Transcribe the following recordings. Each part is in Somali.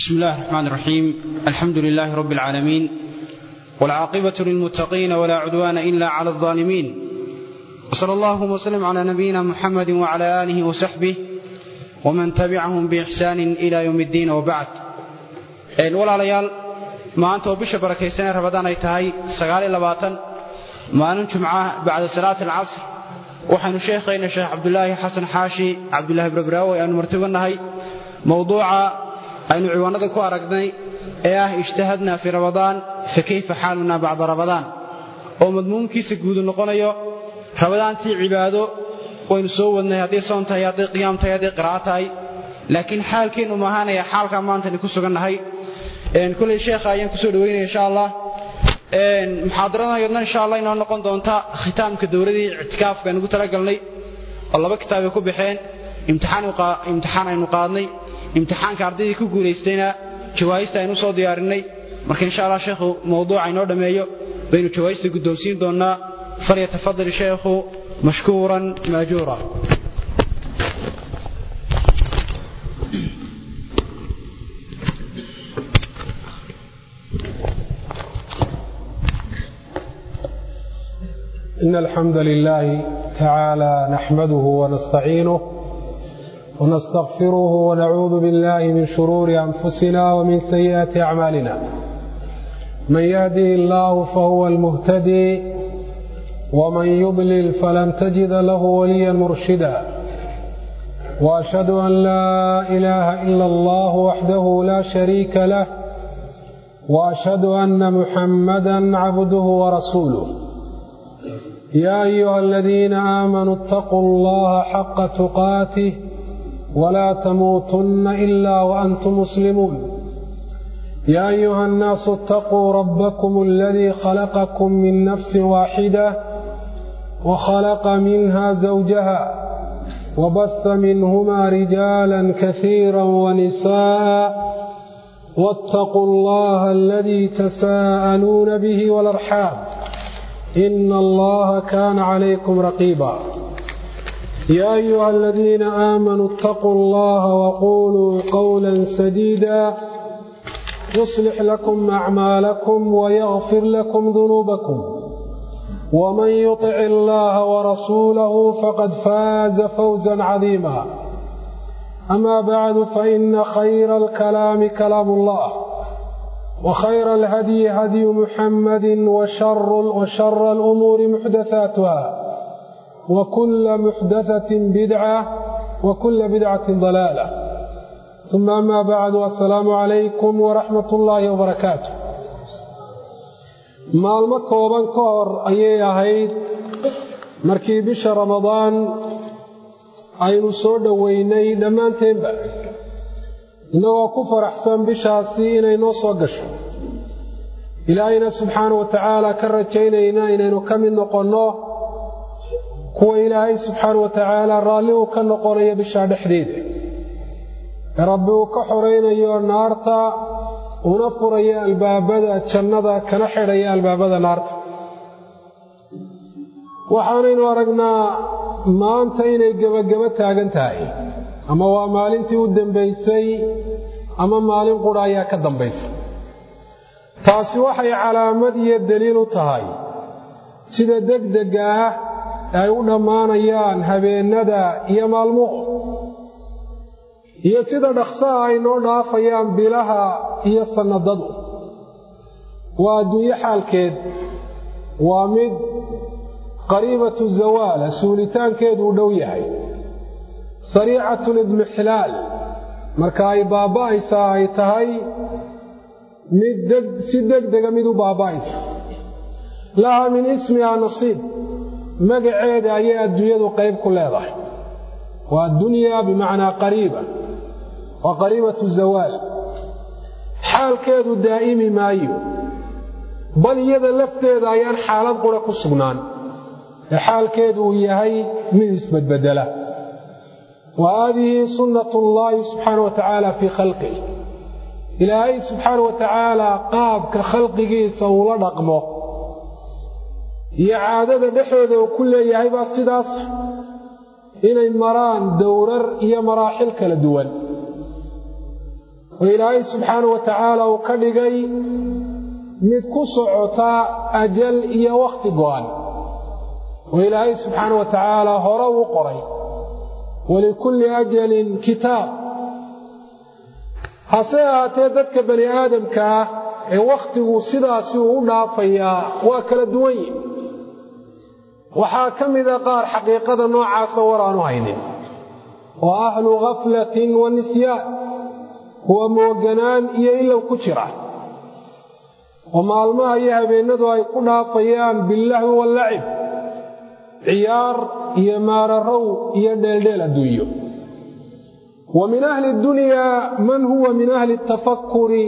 بسم الله الرحمن الرحيم الحمد لله رب العالمين والعاقبة للمتقين ولا عدوان إلا على الظالمين وصلى الله وسلم على نبينا محمد وعلى آله وصحبه ومن تبعهم بإحسان إلى يوم الدين وبعد ولا ليال ما أنت وبش بركيسين رمضان أي تهي سقال لباطن ما ننجمع بعد صلاة العصر waxaynu sheekhaynaa sheekh cabdulaahi xasan xaashi cabdulaahi barbraawi aanu martibannahay mowduuca aynu ciwaanada ku aragnay ee ah ijtahadna fii ramadaan fa kayfa xaaluna bacda ramadaan oo madmuunkiisa guudu noqonayo ramadaantii cibaado waynu soo wadnay hadday soon tahay hadday qiyaam tahay hadday qira'a tahay laakiin xaalkeennu maahaanaya xaalkaa maantani ku sugannahay koley sheekha ayaan kusoo dhaweynaya insha allah muxaadaradayadna insha allah inoo noqon doonta khitaamka dowladii ictikaafka nugu talagalnay oo laba kitaabay ku baxeen imtixaan aynu qaadnay imtixaanka ardaydii ku guulaystayna jawaahista aynu soo diyaarinay marka insha allah sheekhu mawduuca inoo dhammeeyo baynu jawaahista guddoonsiin doonnaa falyatafadal sheekhu mashkuuran maajuura إن الحمد لله تعالى نحمده ونستعينه ونستغفره ونعوذ بالله من شرور أنفسنا ومن سيئات أعمالنا من يهده الله فهو المهتدي ومن يضلل فلن تجد له وليا مرشدا وأشهد أن لا إله إلا الله وحده لا شريك له وأشهد أن محمدا عبده ورسوله يا أيها الذين آمنوا اتقوا الله حق تقاته ولا تموتن إلا وأنتم مسلمون يا أيها الناس اتقوا ربكم الذي خلقكم من نفس واحدة وخلق منها زوجها وبث منهما رجالا كثيرا ونساء واتقوا الله الذي تساءلون به والأرحام إن الله كان عليكم رقيبا يا أيها الذين آمنوا اتقوا الله وقولوا قولا سديدا يصلح لكم أعمالكم ويغفر لكم ذنوبكم ومن يطع الله ورسوله فقد فاز فوزا عظيما أما بعد فإن خير الكلام كلام الله وخير الهدي هدي محمد وشر, وشر الأمور محدثاتها وكل محدثة بدعة وكل بدعة ضلالة ثم أما بعد والسلام عليكم ورحمة الله وبركاته maalmo kooban ka hor ayay ahayd markii bisha ramadaan aynu soo dhoweynay dhammaanteenba innagoo ku faraxsan bishaasi inay noo soo gasho ilaahayna subxaana wa tacaala ka rajaynayna inaynu ka mid noqonno kuwa ilaahay subxaana wa tacaala raalli uu ka noqonayo bishaa dhexdeeda ee rabbi uu ka xoraynayo naarta una furayo albaabada jannada kana xidhaya albaabada naarta waxaanaynu aragnaa maanta inay gebagabo taagan tahay ama waa maalintii u dambaysay ama maalin qura ayaa ka dambaysa taasi waxay calaamad iyo daliil u tahay sida degdega ah ay u dhammaanayaan habeennada iyo maalmuhu iyo sida dhaqsaha ay noo dhaafayaan bilaha iyo sannadadu waa adduunyo xaalkeed waa mid qariibatu zawaala suulitaankeedu u dhow yahay sariicatu lidmixlaal marka ay baaba'aysaa ay tahay mid si degdega mid u baaba'aysa laha min ismihaa nasiib magaceeda ayay adduunyadu qayb ku leedahay waa addunyaa bimacnaa qariiba waa qariibatu zawaal xaalkeedu daa'imi maayo bal iyada lafteeda ayaan xaalad qura ku sugnaan ee xaalkeedu uu yahay mid isbedbedela wa haadihi sunnat ullaahi subxaana wa tacaala fii khalqih ilaahay subxaana wa tacaala qaabka khalqigiisa uula dhaqmo iyo caadada dhexooda uu ku leeyahay baa sidaas inay maraan dowrar iyo maraaxil kala duwan oo ilaahay subxaana wa tacaala uu ka dhigay mid ku socota ajal iyo wakhti go'an oo ilaahay subxaana wa tacaala hore uu qoray walikulli ajalin kitaab hase ahaatee dadka bani aadamka ah ee wakhtigu sidaasi uu u dhaafayaa waa kala duwan yihin waxaa ka mida qaar xaqiiqada noocaasa war aanu haynin oo ahlu khaflatin wa nisyaan kuwa mooganaan iyo ilow ku jira oo maalmaha iyo habeennadu ay ku dhaafayaan billahwi wallacib ciyaar iyo maararow iyo dheeldheel adduunyo wa min ahli dunyaa man huwa min ahli altafakuri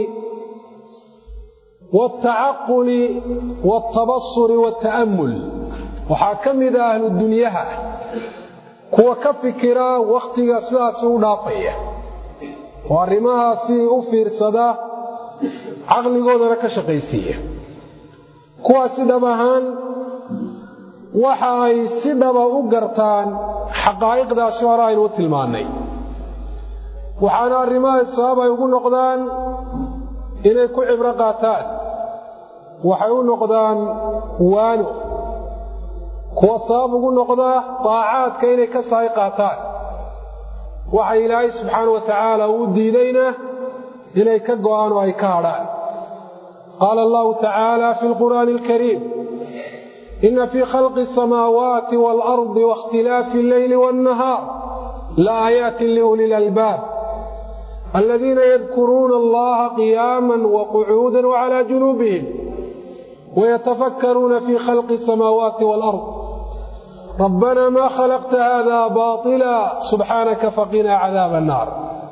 waaltacaquli waaltabasuri waalta'ammul waxaa ka mida ahlu dunyaha kuwa ka fikira wakhtiga sidaasi u dhaafaya oo arrimahaasi u fiirsada caqligoodana ka shaqaysiiya kuwaasi dhab ahaan waxa ay si dhaba u gartaan xaqaa'iqdaasi hore aynu u tilmaannay waxaana arrimahaas sabab ay ugu noqdaan inay ku cibro qaataan waxay u noqdaan waano kuwa sabab ugu noqda daacaadka inay ka saay qaataan waxa ilaahay subxaana wa tacaala uu diidayna inay ka go'aan oo ay ka hadhaan qaala allahu tacaala fi lqur'aani alkariim ina fii khalqi asamaawaati waalardi waاkhtilaafi alleyli waاnnahaar laaaayaatin liuli lalbaab aladiina yadkuruuna allaha qiyaama waqucuuda wcala junuubihim wayatafakkaruuna fii khalqi asamaawaati waalard rabbana ma khalaqta hada baطila subxaanaka faqinaa cadaaba annaar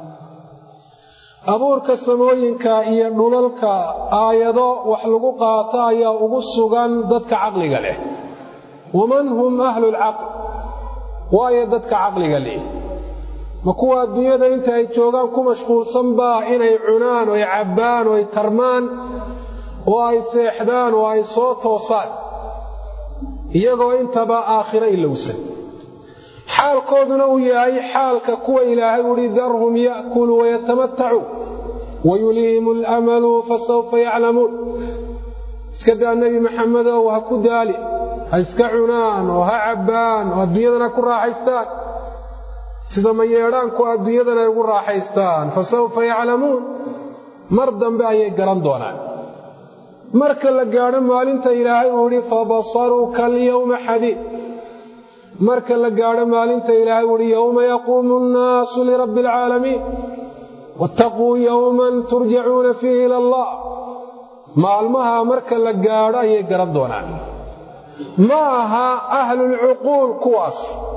abuurka samooyinka iyo dhulalka aayado wax lagu qaato ayaa ugu sugan dadka caqliga leh waman hum ahlu lcaql waayo dadka caqliga leh ma kuwa adduunyada inta ay joogaan ku mashquulsanbaa inay cunaan oo ay cabbaan oo ay tarmaan oo ay seexdaan oo ay soo toosaan iyagoo intaba aakhiro ilowsan xaalkooduna uu yahay xaalka kuwa ilaahay uhi darhum ya'kuluu wayatamatacuu wayuliihim alamalu fasawfa yaclamuun iska daa nebi maxamedow ha ku daali ha iska cunaan oo ha cabbaan oo adduunyadana ku raaxaystaan sida mayeedhaanku adduunyadan ay ugu raaxaystaan fa sawfa yaclamuun mar dambe ayay garan doonaan marka la gaadho maalinta ilaahay uu idhi fabasaruka alyawma xadiid marka la gaadho maalinta ilaahay uu ihi yowma yaquumu nnaasu lirabbi alcaalamiin waataquu yowman turjacuuna fiihi ila allah maalmaha marka la gaadho ayay garan doonaan ma aha ahlulcuquul kuwaas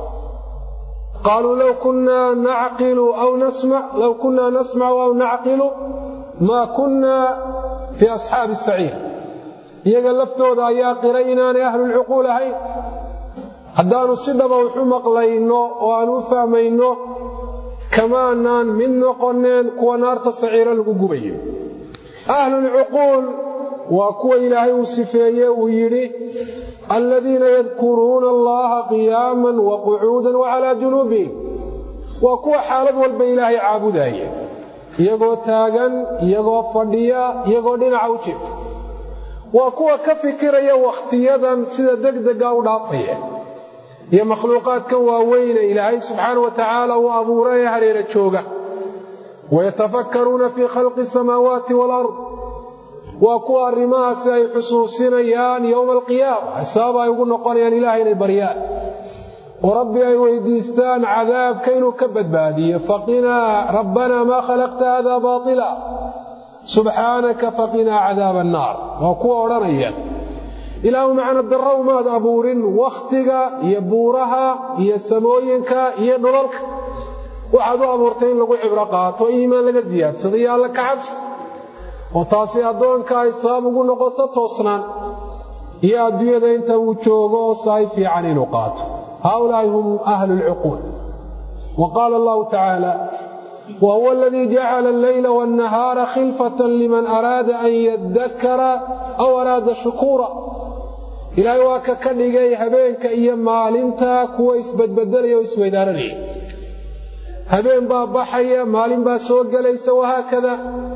qaaluu low kunaa nacqilu aw nasmac low kunaa nasmacu aw nacqilu maa kunaa fii asxaabi saciir iyaga laftooda ayaa qiray inaanay ahlulcuquul ahayn haddaannu si dhaba waxu maqlayno oo aan u fahmayno kamaanaan mid noqoneen kuwa naarta saciiro lagu gubayo ahlulcuquul waa kuwa ilaahay uu sifeeye uu yidhi aladiina yadkuruuna allaha qiyaaman wa qucuudan wacalaa junuubihim waa kuwa xaalad walba ilaahay caabudaaya iyagoo taagan iyagoo fadhiya iyagoo dhinaca u jifa waa kuwa ka fikiraya wakhtiyadan sida degdega u dhaafaya iyo makhluuqaadkan waaweyne ilaahay subxaana wa tacaala uu abuura ee hareera jooga wayatafakkaruuna fii khalqi asamaawaati waalard waa kuwa arrimahaasi ay xusuusinayaan yowma alqiyaama xisaab ay ugu noqonayaan ilahay inay baryaan oo rabbi ay weydiistaan cadaabka inuu ka badbaadiyo faqinaa rabbanaa maa khalaqta hada baatila subxaanaka faqinaa cadaaba annaar waa kuwa odhanaya ilaahu macna darrow maad abuurin wakhtiga iyo buuraha iyo samooyinka iyo dhulalka waxaad u abuurtay in lagu cibro qaato iimaan laga diyaadsado iyo alla ka cabsi oo taasi addoonka ay sabab ugu noqoto toosnaan iyo adduunyada inta uu joogo oo sahay fiican inuu qaato haaulaa'i hum ahlu lcuquul wa qaala allahu tacaala wahuwa aladii jacala alleyla waannahaara khilfatan liman araada an yadakara aw araada shukuura ilaahay waa ka ka dhigay habeenka iyo maalinta kuwa isbadbedelaya oo isweydaaranaya habeen baa baxaya maalin baa soo gelaysa wahaakada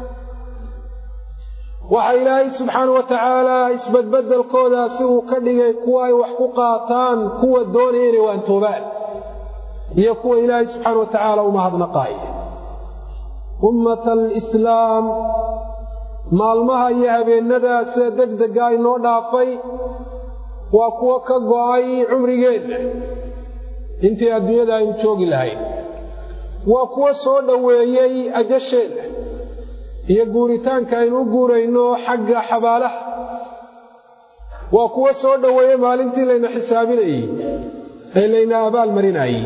waxa ilaahay subxaana wa tacaala isbadbedelkoodaasi uu ka dhigay kuwa ay wax ku qaataan kuwa doonaya inay waantoobaan iyo kuwa ilaahay subxaana wa tacaala u mahadnaqaaya ummata alislaam maalmaha iyo habeennadaa sida deg dega inoo dhaafay waa kuwo ka go'ay cumrigeenna intii adduunyada aynu joogi lahayn waa kuwo soo dhoweeyey ajasheenna iyo guuritaanka aynu u guurayno xagga xabaalaha waa kuwo soo dhoweeyey maalintii layna xisaabinayey ee layna abaalmarinayey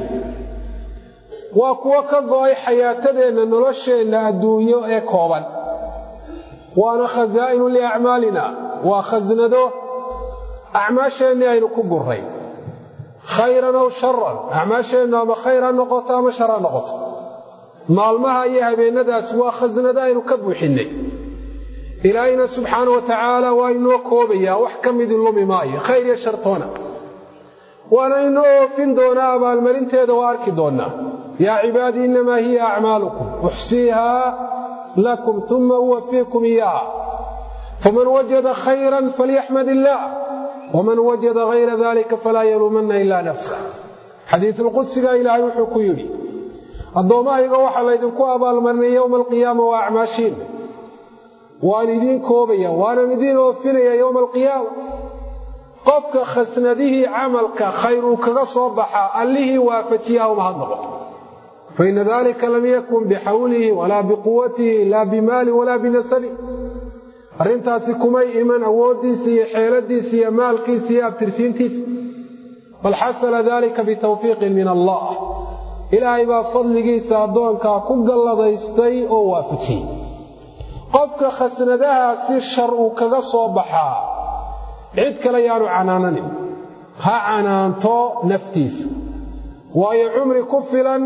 waa kuwo ka go'ay xayaatadeenna nolosheenna adduunyo ee kooban waana khasaa'inu liacmaalina waa khasnado acmaasheennii aynu ku gurray khayran aw sharan acmaasheennu ama khayr ha noqoto ama shar ha noqoto maalmaha iyo habeennadaas waa khasnado aynu ka buuxinnay ilaahayna subxaana wa tacaala waa inoo koobayaa wax ka midi lumi maayo khayr iyo shartoona waana inoo oofin doonaa abaalmarinteeda waa arki doonnaa yaa cibaadii innamaa hiya acmaalukum uxsiihaa lakum uma uwafiikum iyaaha faman wajada khayran falyaxmad illaah waman wajada hayra dalika falaa yaluumanna ilaa nafsa xadiisulqudsiga ilaahay wuxuu ku yidhi addoommahayga waxaa laydinku abaalmarinay yowma alqiyaama waa acmaashiinna waan idiin koobaya waanan idiin oofinaya yowma alqiyaama qofka khasnadihii camalka khayr uu kaga soo baxaa allihii waafajiyaa uma had noqoto faina dalika lam yakun bixawlihi walaa biquwatihi laa bimaali walaa binasabi arrintaasi kumay iman awooddiisa iyo xeeladiisa iyo maalkiisa iyo abtirsiintiisa bal xasala dalika bitawfiiqin min allah ilaahay baa fadligiisa addoonkaa ku galladaystay oo waafajiyey qofka khasnadahaasi shar uu kaga soo baxaa cid kale yaanu canaananin ha canaanto naftiisa waayo cumri ku filan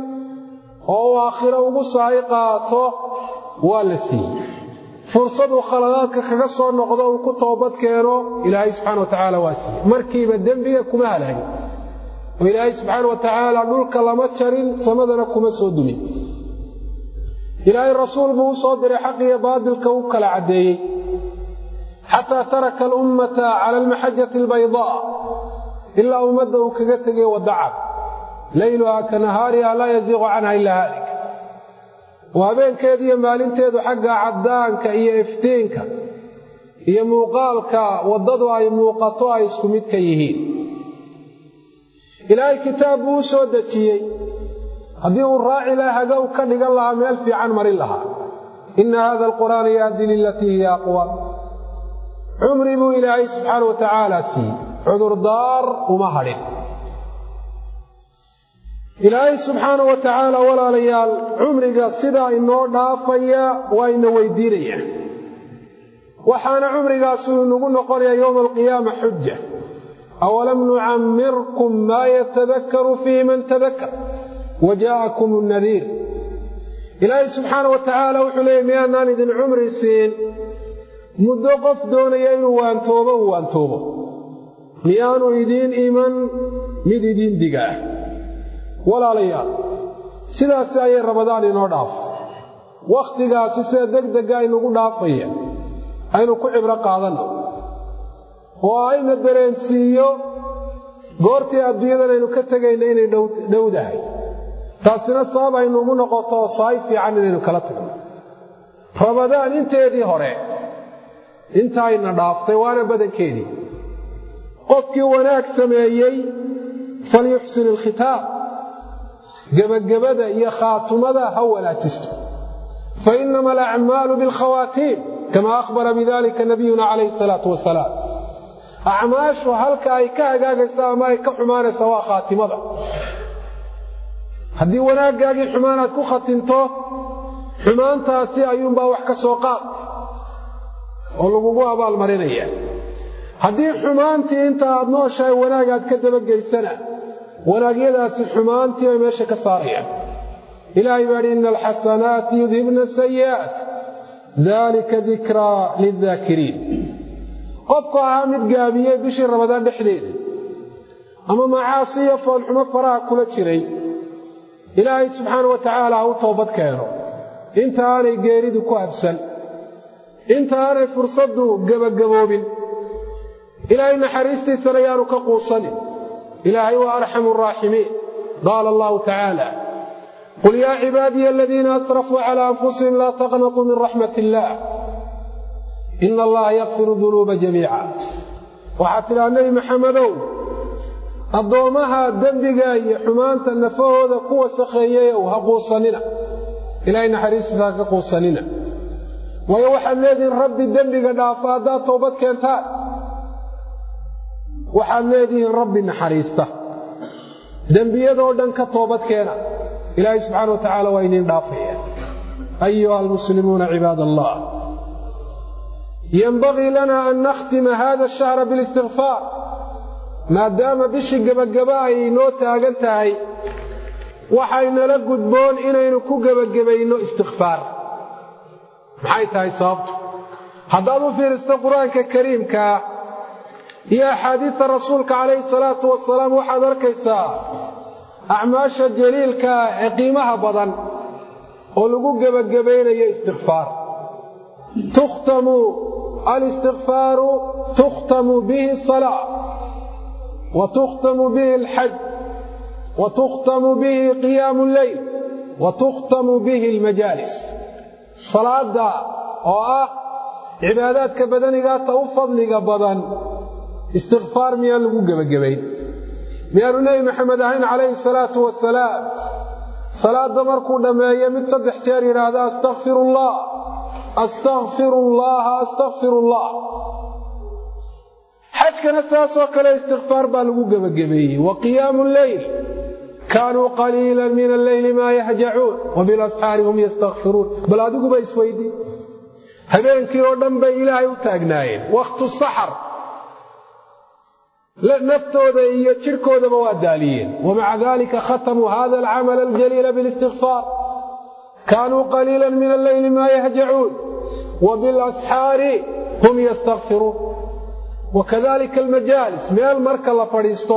oo uu aakhiro ugu saahi qaato waa la siiyey fursaduu khaladaadka kaga soo noqdo uu ku toobad keeno ilaahay subxana wa tacaala waa siiyey markiiba dembiga kuma halaagin oo ilaahay subxaana wa tacaala dhulka lama jarin samadana kuma soo dumin ilaahay rasuul buu u soo diray xaq iyo baadilka u kala caddeeyey xataa taraka alummata cala almaxajati albaydaa ilaa ummadda uu kaga tegay wadacad layluhaa ka nahaariha laa yaziiqu canha ilaa haalik oo habeenkeedu iyo maalinteedu xagga caddaanka iyo iftiinka iyo muuqaalka waddadu ay muuqato ay isku mid ka yihiin ilaahay kitaab buu u soo dejiyey haddii uu raaci laha hagow ka dhigan lahaa meel fiican marin lahaa inna hada alqur'aana yahdi lilatii hiya aqwa cumri buu ilaahay subxaana wa tacaala siiyey cudurdaar uma hadhin ilaahay subxaana wa tacaala walaalayaal cumriga sidaa inoo dhaafaya waa ina weydiinaya waxaana cumrigaasuu inagu noqonaya yowma alqiyaama xuja awalam nucammirkum maa yatadakaru fiihi man tadakar wa jaa'akum nadiir ilaahay subxaana wa tacaala wuxuu leeyay miyaanaan idin cumri siin muddo qof doonaya inuu waantoobo uu waantoobo miyaanu idiin iman mid idiin diga ah walaalayaal sidaasi ayay rabadaan inoo dhaafo wakhtigaasi sida deg dega inugu dhaafaya aynu ku cibro qaadanno oo ayna dareensiiyo goortii adduunyadan aynu ka tegayna inay dhowdahay taasina sabab aynuugu noqoto saay fiican inaynu kala tagno rabadaan inteedii hore intaayna dhaaftay waana badankeedii qofkii wanaag sameeyey falyuxsin ilkhitaab gebagabada iyo khaatumada ha wanaajisto fa inama alacmaalu bilkhawaatiim kama akhbara bidalika nabiyuna calayhi salaatu wasalaam acmaashu halka ay ka hagaagaysa ama ay ka xumaanaysa waa khaatimada haddii wanaaggaagii xumaan aad ku khatimto xumaantaasi ayuunbaa wax ka soo qaad oo lagugu abaalmarinaya haddii xumaantii inta aad nooshahay wanaag aad ka dabageysana wanaagyadaasi xumaantii bay meesha ka saarayaan ilaahay baa idhi ina alxasanaati yudhibna sayi'aat dalika dikraa lildaakiriin qofku ahaa mid gaabiyey bishii rabadaan dhexdeeda ama macaasi iyo foolxumo faraha kula jiray ilaahay subxaana wa tacaala ha u toobad keeno inta aanay geeridu ku habsan inta aanay fursaddu gebagaboobin ilaahay naxariistiisana yaanu ka quusanin ilaahay waa arxamu araaximiin qaala allahu tacaala qul yaa cibaadiya aladiina asrafuu calaa anfusihim laa taqnatuu min raxmat illaah ina allaha yakfiru dunuuba jamiica waxaad tidhaha nebi maxamedow addoommaha dembiga iyo xumaanta nafahooda ku wasakheeyeyow ha quusanina ilaahay naxariistiisa ha ka quusanina waayo waxaad leedihiin rabbi dembiga dhaafa haddaad toobad keentaan waxaad leedihiin rabbi naxariista dembiyadoo dhan ka toobad keena ilaahay subxaana wa tacaala waa idiin dhaafaya ayuha almuslimuuna cibaad allah yenbagii lana an nakhtima hada ashahra bilistikfaar maadaama bishii gebagaba ay inoo taagan tahay waxaynala gudboon inaynu ku gebagabayno istikfaar maxay tahay sababtu haddaad u fiiristo qur-aanka kariimkaa iyo axaadiista rasuulka calayhi salaatu wasalaam waxaad arkaysaa acmaasha jaliilkaa ee qiimaha badan oo lagu gebagabaynayo istikfaar tukhtamu alistikfaaru tukhtamu bihi salaa wa tukhtamu bihi alxaj wa tukhtamu bihi qiyaamu lleyl wa tukhtamu bihi almajaalis salaada oo ah cibaadaadka badanigaata u fadliga badan istikfaar miyaan lagu gebagabayn miyaanu nebi maxamed ahayn calayhi salaatu wasalaam salaadda markuu dhammeeyo mid saddex jeer yidhaahda astakfiru allah astakfiru allaha astakfiru allah xajkana saasoo kale istikfaar baa lagu gebagabeeyey wa qiyaamu lleyl kaanuu qaliila min alleyli maa yahjacuun wa bilasxaari hum yastakfiruun bal adiguba isweydii habeenkii oo dhan bay ilaahay u taagnaayeen wakhtu saxar naftooda iyo jirhkoodaba waa daaliyeen wamaca dalika khatamuu hada alcamala aljaliila bilistikfaar kaanuu qaliila min alleyli maa yahjacuun wa bilasxaari hum yastakfiruun wakadalika almajaalis meel marka la fadhiisto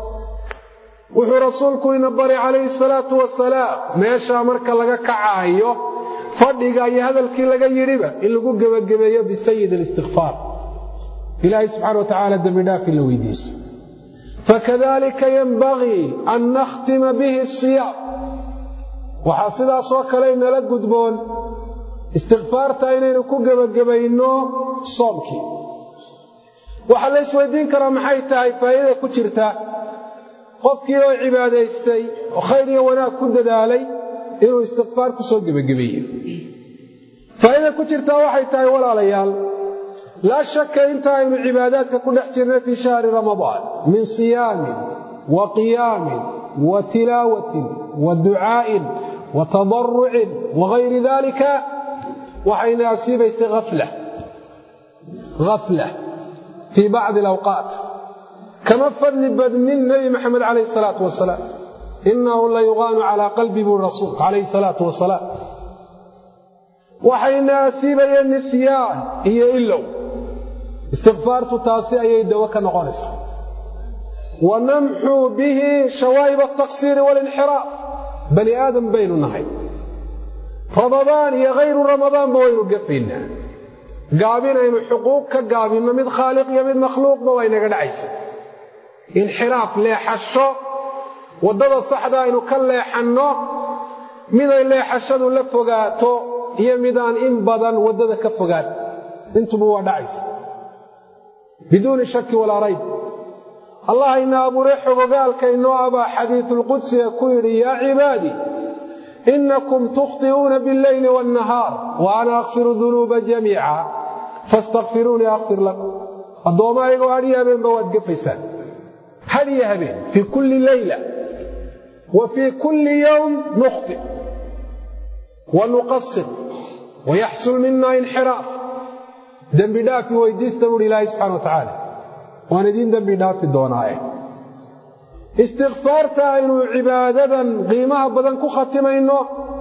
wuxuu rasuulku ina baray calayhi salaatu wasalaam meeshaa marka laga kacaayo fadhiga iyo hadalkii laga yidhiba in lagu gebagabeeyo bisayid alistikfaar ilaahay subxana wa tacaala dembidhaaf in la weydiisto fakadalika yenbagii an nakhtima bihi asiyaam waxaa sidaasoo kale inala gudboon istikfaarta inaynu ku gebagabayno soomkii waxaa la isweydiin karaa maxay tahay faa'iidada ku jirta qofkii oo cibaadaystay oo khayr iyo wanaag ku dadaalay inuu istikfaar ku soo gebagabeeyo faa'iidada ku jirtaa waxay tahay walaalayaal laa shaka inta aynu cibaadaadka ku dhex jirnay fii shahri ramadaan min siyaamin wa qiyaamin wa tilaawatin wa ducaa'in wa tadarucin wagayri dalika waxayna asiibaysay afla afla fii bacdi alawqaat kama fadli badnin nebi maxamed calayhi salaatu wasalaam inahu la yuqaanu calaa qalbi buu rasuul calayhi salaatu wasalaam waxayna asiibayeen nisyaan iyo ilow istikfaartu taasi ayay dawo ka noqonaysaa wa namxuu bihi shawaa'ib altaqsiiri waalinxiraaf bani aadam baynu nahay ramadaan iyo hayru ramadaanba waynu gafaynaa gaabinaynu xuquuq ka gaabinno mid khaaliq iyo mid makhluuqba waa inaga dhacaysa inxiraaf leexasho waddada saxda aynu ka leexanno miday leexashadu la fogaato iyo midaan in badan waddada ka fogaan intuba waa dhacaysa biduuni shaki walaa rayb allah ina abuure xogogaalka inoo abaa xadiisulqudsiga ku yidhi yaa cibaadii inakum tukhti'uuna biاlleyli waاnnahaar wa ana akfiru dunuuba jamiica faاstakfiruunii akfir lakum addoomma ayagoo hadhiyo habeenba waad gafaysaan hadhiyo habeen fii kulli leyla wa fii kulli yowm nukhti wa nuqasir wayaxsul mina inxiraaf dembi dhaafi weydiista buuhi ilaahay subxana wa tacaala waan idiin dembi dhaafi doonaaye istikfaarta aynu cibaadadan qiimaha badan ku khatimayno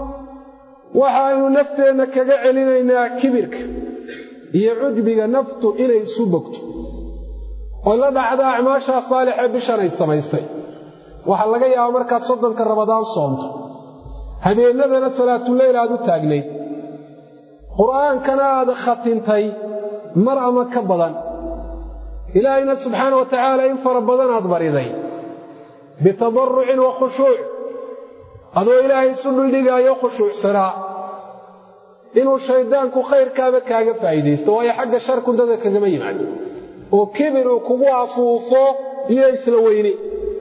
waxa aynu nafteenna kaga celinaynaa kibirka iyo cujbiga naftu inay isu bogto oo la dhacda acmaashaa saalixee bishan ay samaysay waxaa laga yaabaa markaad soddonka ramadaan soomto habeenadana salaatuleyl aad u taagnayd qur'aankana aad khatintay mar ama ka badan ilaahayna subxaana wa tacaala in fara badan aad bariday bitadarrucin wa khushuuc adoo ilaahay isu dhuldhigaayo khushuucsanaa inuu shayddaanku khayrkaaba kaaga faa'iidaysto waayo xagga sharku dada kagama yimaado oo kibir uu kugu afuufo iyo isla weyne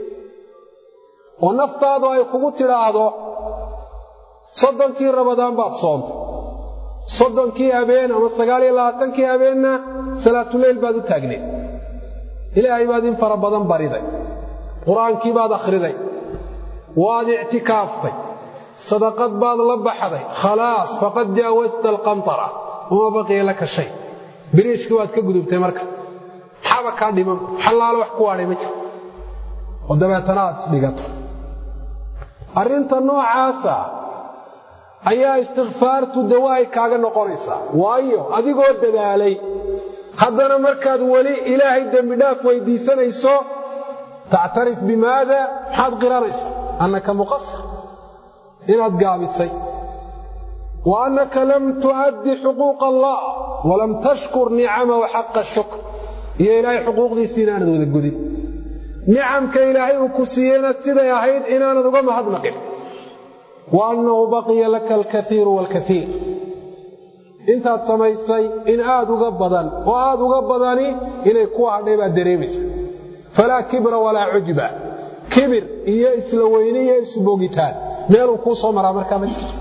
oo naftaadu ay kugu tidhaahdo soddonkii rabadaan baad soontay soddonkii habeen ama sagaal iyo labaatankii habeenna salaatuleyl baad u taagneed ilaahay baad in fara badan bariday qur-aankii baad akhriday waad ictikaaftay sadaqad baad la baxday khalaas faqad jaawasta alqantara uma baqiya laka shay biriishkii waad ka gudubtay marka maxaaba kaa dhiman xallaalo wax ku waadhay ma jiro oo dabeetana aad isdhigato arrinta noocaasa ayaa istikfaartu dawa ay kaaga noqonaysaa waayo adigoo dadaalay haddana markaad weli ilaahay dembidhaaf weydiisanayso tactarif bimaada maxaad qiranaysaa annaka muqasir inaad gaabisay wa annaka lam tu'addi xuquuqa allah walam tashkur nicamahu xaqa shukr iyo ilaahay xuquuqdiisii inaanad wada gudin nicamka ilaahay uu ku siiyeyna siday ahayd inaanad uga mahadnaqin wa annahu baqiya laka alkaiiru waalkaiir intaad samaysay in aad uga badan oo aad uga badani inay ku hadhay baad dareemaysa falaa kibra walaa cujba kibir iyo isla weyne iyo isbogitaan meeluu kuu soo maraa markaa ma jirto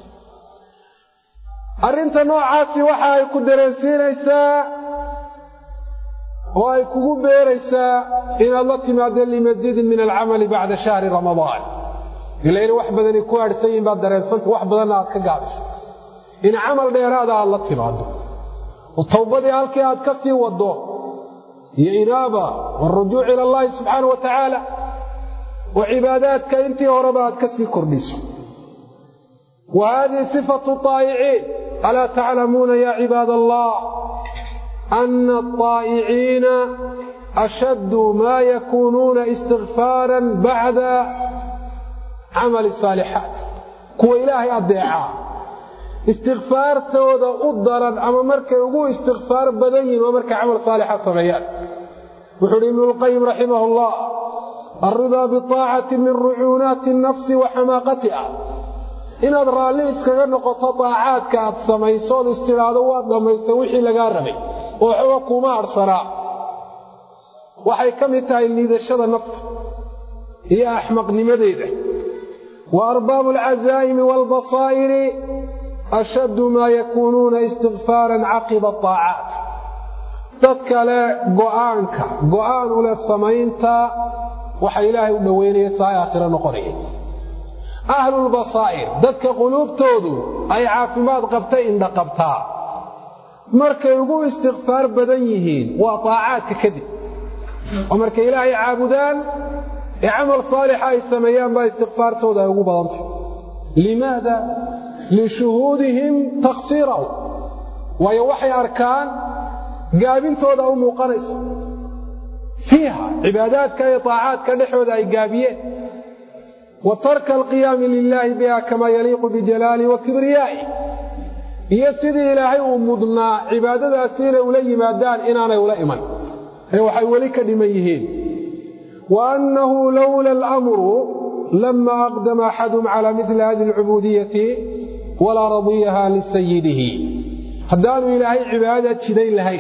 arrinta noocaasi waxa ay ku dareensiinaysaa oo ay kugu beeraysaa inaad la timaado limasiidin min alcamali bacda shahri ramadaan ila ina wax badani ku aadhsan yihin baad dareensanta wax badanna aad ka gaabisa in camal dheeraada aad la timaado oo towbadii halkii aad ka sii waddo iyo inaaba waarujuuc ila allahi subxaana wa tacaala oo cibaadaadka intii horeba aad ka sii kordhiso wa haadihi sifatu aa'iciin alaa taclamuuna ya cibaad allah ana aطaa'iciina ashaddu maa yakuunuuna istikfaaran bacda camali saalixaat kuwa ilaahay adeecaa istikfaartooda u daran ama markay ugu istikfaar badan yihin waa markay camal saalixa sameeyaan wuxuu uhi ibnu lqayim raximah allah alridaa biaacati min rucuunaati nafsi wa xamaaqatiha inaad raalli iskaga noqoto daacaadka aad samayso ood istidhaahdo waad dhammaysta wixii lagaa rabay oo waxba kuma adhsanaa waxay ka mid tahay liidashada nafta iyo axmaqnimadeeda wa arbaabu alcazaa'imi waalbasaa'iri ashaddu maa yakuunuuna istikfaaran caqiba aacaat dad kale go'aanka go'aan u leh samaynta waxa ilaahay u dhoweynaya saa aakhiro noqonaya ahlulbasaa'ir dadka quluubtoodu ay caafimaad qabtay indha qabtaa markay ugu istikfaar badan yihiin waa taacaadka kadib oo markay ilaahay caabudaan ee camal saalixa ay sameeyaan baa istikfaartooda ay ugu badantay limaada lishuhuudihim taksiirahu waayo waxay arkaan gaabintooda u muuqanaysa fiiha cibaadaadka iyo taacaadka dhexooda ay gaabiyeen wa tarka alqiyaami lilaahi biha kamaa yaliiqu bijalaalihi wa kibriyaa'i iyo sidii ilaahay uu mudnaa cibaadadaasi inay ula yimaadaan inaanay ula iman ee waxay weli ka dhiman yihiin wa annahu lowla alamru lama aqdama axadum cala mili hadi alcubuudiyati walaa radiyaha lisayidihi haddaanu ilaahay cibaadada jidayn lahayn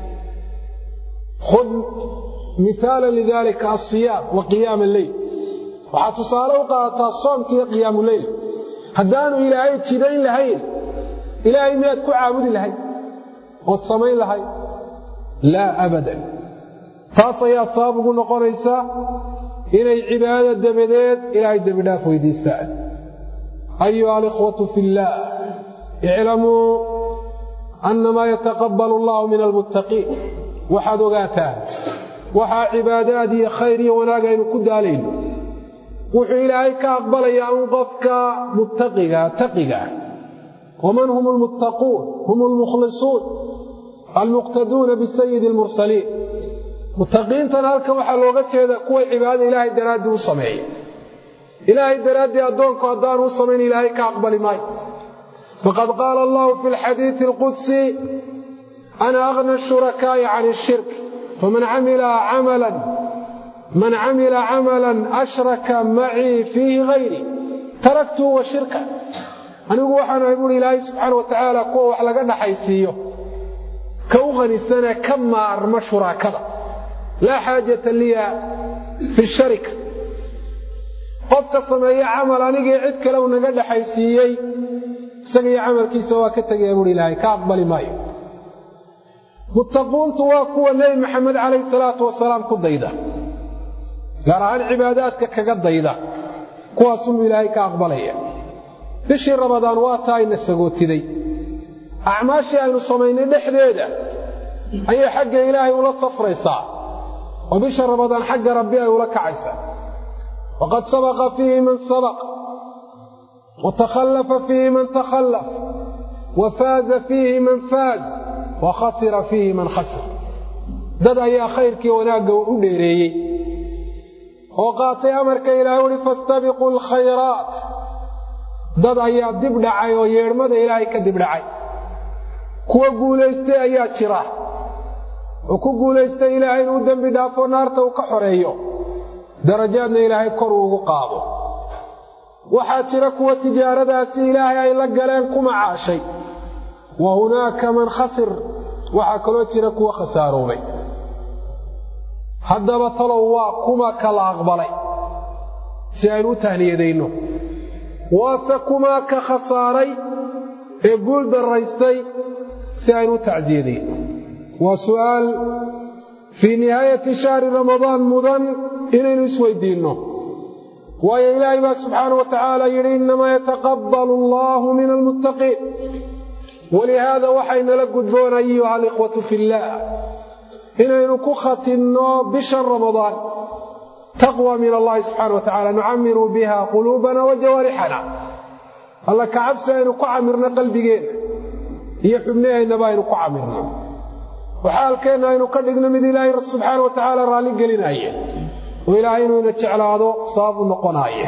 khud miaala lidalika asiyaam wa qiyaama alleyl waxaad tusaale u qaadataa soomka iyo qiyaamu leyl haddaanu ilaahay jidayn lahayn ilaahay miyaad ku caabudi lahayd ood samayn lahayd laa abadan taas ayaa sabab ugu noqonaysa inay cibaadada dabadeed ilaahay dembidhaaf weydiistaan ayuha alikhwatu fi illaah iclamuu annamaa yataqabbalu allahu min almuttaqiin waxaad ogaataan waxaa cibaadaad iyo khayr iyo wanaag aynu ku daalayno wuxuu ilaahay ka aqbalayaa un qofka muttaqiga taqiga waman hum almuttaquun hum almukhlisuun almuqtaduuna bisayidi almursaliin muttaqiintan halkan waxaa looga jeeda kuway cibaadada ilaahay daraaddii u sameeya ilaahay daraaddii addoonku haddaanu u samayn ilaahay ka aqbali maayo faqad qaala allahu fi lxadiidi alqudsi ana aghna shurakaa'i can ishirk faman camila camalan man camila camalan ashraka macii fiihi hayri taraktuhu wa shirka anigu waxaanu ahay buuri ilaahay subxaana wa tacaala kuwa wax laga dhaxaysiiyo ka u qhanisane ka maarma shuraakada laa xaajata liya fi sharika qofka sameeye camal anigii cid kale uu naga dhaxaysiiyey isaga iyo camalkiisa waa ka tegaya buuri ilaahay ka aqbali maayo muttaquuntu waa kuwa nebi maxamed calayhi salaatu wasalaam ku dayda gaar ahaan cibaadaadka kaga dayda kuwaasunuu ilaahay ka aqbalaya bishii rabadaan waa taa ayna sagootiday acmaashii aynu samaynay dhexdeeda ayay xagga ilaahay ula safraysaa oo bisha rabadaan xagga rabbi ay ula kacaysaa waqad sabaqa fiihi man sabaq watakhallafa fiihi man takhallaf wa faaza fiihi man faaz wa khasira fiihi man khasir dad ayaa khayrkii wanaagga u dheereeyey oo qaatay amarka ilaahay uhi fastabiquu alkhayraat dad ayaa dib dhacay oo yeedhmada ilaahay ka dib dhacay kuwa guulaystay ayaa jira oo ku guulaystay ilaahay inuu dembi dhaafo naarta uu ka xoreeyo darajaadna ilaahay kor uu ugu qaado waxaa jira kuwa tijaaradaasi ilaahay ay la galeen ku macaashay wa hunaaka man khasir waxaa kaloo jira kuwa khasaaroobay haddaba talow waa kuma kala aqbalay si aynu u tahniyadayno waase kumaa ka khasaaray ee guul daraystay si aynu u tacsiyadayno waa su'aal fii nihaayati shahri ramadaan mudan inaynu isweydiinno waayo ilaahay baa subxaana wa tacaala yidhi innamaa yataqabbalu allaahu min almuttaqiin walihaada waxaynala gudboon ayuha alikhwatu fillaah inaynu ku khatinno bishan ramadaan taqwa min allahi subxana wa tacala nucamiru biha quluubana wa jawaarixana alla ka cabsi aynu ku camirno qalbigeenna iyo xubnaheennaba aynu ku camirno waxaalkeenna aynu ka dhigno mid ilaahay subxaana wa tacaala raalli gelinaaye oo ilaahay inuuna jeclaado sabab u noqonaaye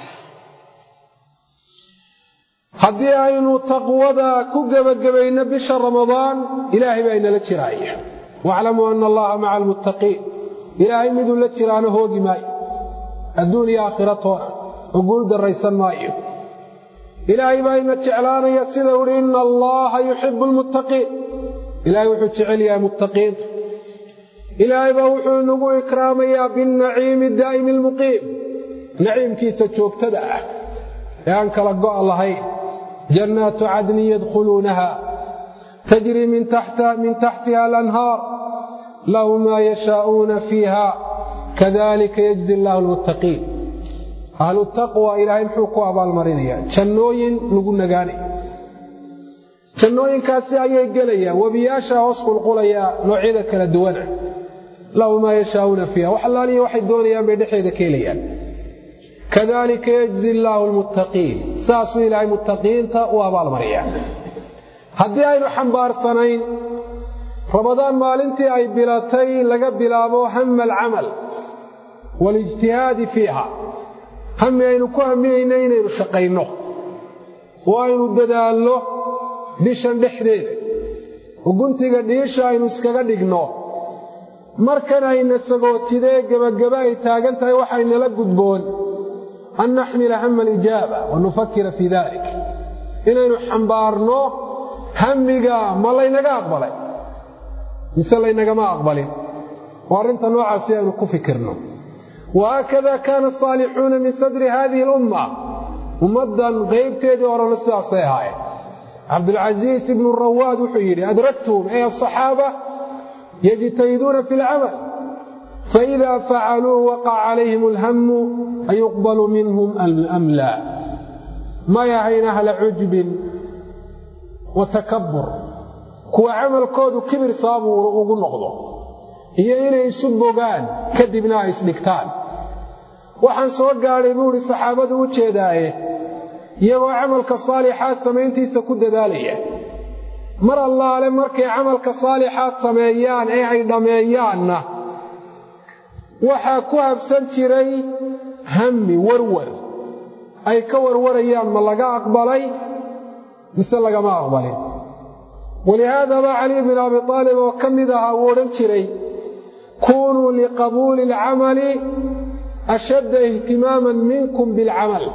haddii aynu taqwada ku gebagabayno bisha ramadaan ilaahay baa inala jiraaya waaclamuu ana allaha maca almuttaqiin ilaahay miduu la jiraano hoogi maayo adduun iyo aakhira toona oo guul darraysan maayo ilaahay baa ina jeclaanaya sida uhi ina allaha yuxibu almuttaqiin ilaahay wuxuu jecel yahay muttaqiinta ilaahay baa wuxuu inagu ikraamayaa binnaciimi daa'imi almuqiim naciimkiisa joogtada ah ee aan kala go'a lahayn jannaatu cadnin yadkhuluunaha tajrii min taxtiha alanhaar lahum maa yashaa'uuna fiiha kadalika yajzi allahu almuttaqiin ahlu taqwa ilaahay muxuu ku abaalmarinayaa jannooyin lagu nagaanay jannooyinkaasi ayay gelayaan webiyaasha hoos qulqulayaa noocyada kala duwana lahu maa yashaa'uuna fiiha wax allaaliya waxay doonayaan bay dhexeeda ka helayaan kadalika yajzi allaahu almuttaqiin saasuu ilaahay muttaqiinta u abaalmariyaa haddii aynu xambaarsanayn ramadaan maalintii ay bilatay laga bilaabo hama alcamal waalijtihaadi fiiha hami aynu ku haminayna inaynu shaqayno oo aynu dadaalno bishan dhexdeeda oo guntiga dhiisha aynu iskaga dhigno markan ayna sagootidee gebagaba ay taagan tahay waxaynala gudboon an naxmila hama alijaaba wa nufakira fii dalik inaynu xambaarno hamiga ma laynaga aqbalay mise laynagama aqbalin oo arrinta noocaasi aynu ku fikirno wahaakada kaana asaalixuuna min sadri hadihi alumma ummaddan qaybteedii horena sidaasay ahaayeen cabdulcasiis ibnu rawaad wuxuu yidhi adraktuhum ay asaxaaba yajtahiduuna fi alcamal faida facaluu waqaca calayhim alhamu ayuqbalu minhum am laa may ahayn ahla cujbin wa takabur kuwa camalkoodu kibir sababu ugu noqdo iyo inay isu bogaan kadibna ay isdhigtaan waxaan soo gaadhay buu idhi saxaabadu u jeedaaye iyagoo camalka saalixaa samayntiisa ku dadaalaya mar allaale markay camalka saalixaa sameeyaan ee ay dhammeeyaanna waxaa ku habsan jiray hammi warwar ay ka warwarayaan ma laga aqbalay mise lagama aqbalin walihaadaba cali bin abi aalib oo ka mid ahaa uu odhan jiray kunuu liqabuuli alcamali ashadda ihtimaaman minkum bilcamal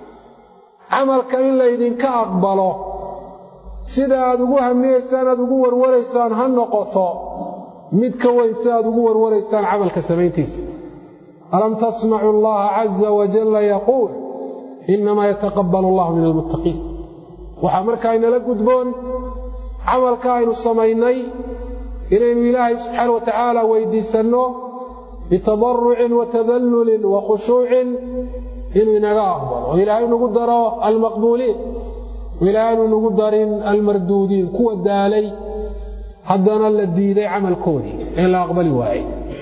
camalka in laydinka aqbalo sida aad ugu hamiyeysaan aad ugu warwaraysaan ha noqoto mid ka weyn si aad ugu warwaraysaan camalka samayntiisa alam tasmacu allaha caza wajalla yaquul inamaa yataqabal allahu min almuttaqiin waxaa markaa inala gudboon camalka aynu samaynay inaynu ilaahay subxaana wa tacaala weydiisanno bitadarucin wa tadallulin wa khushuucin inuu inaga aqbalo oo ilaahay nagu daro almaqbuuliin ilaahay anu nagu darin almarduudiin kuwa daalay haddana la diiday camalkoodii ee la aqbali waayey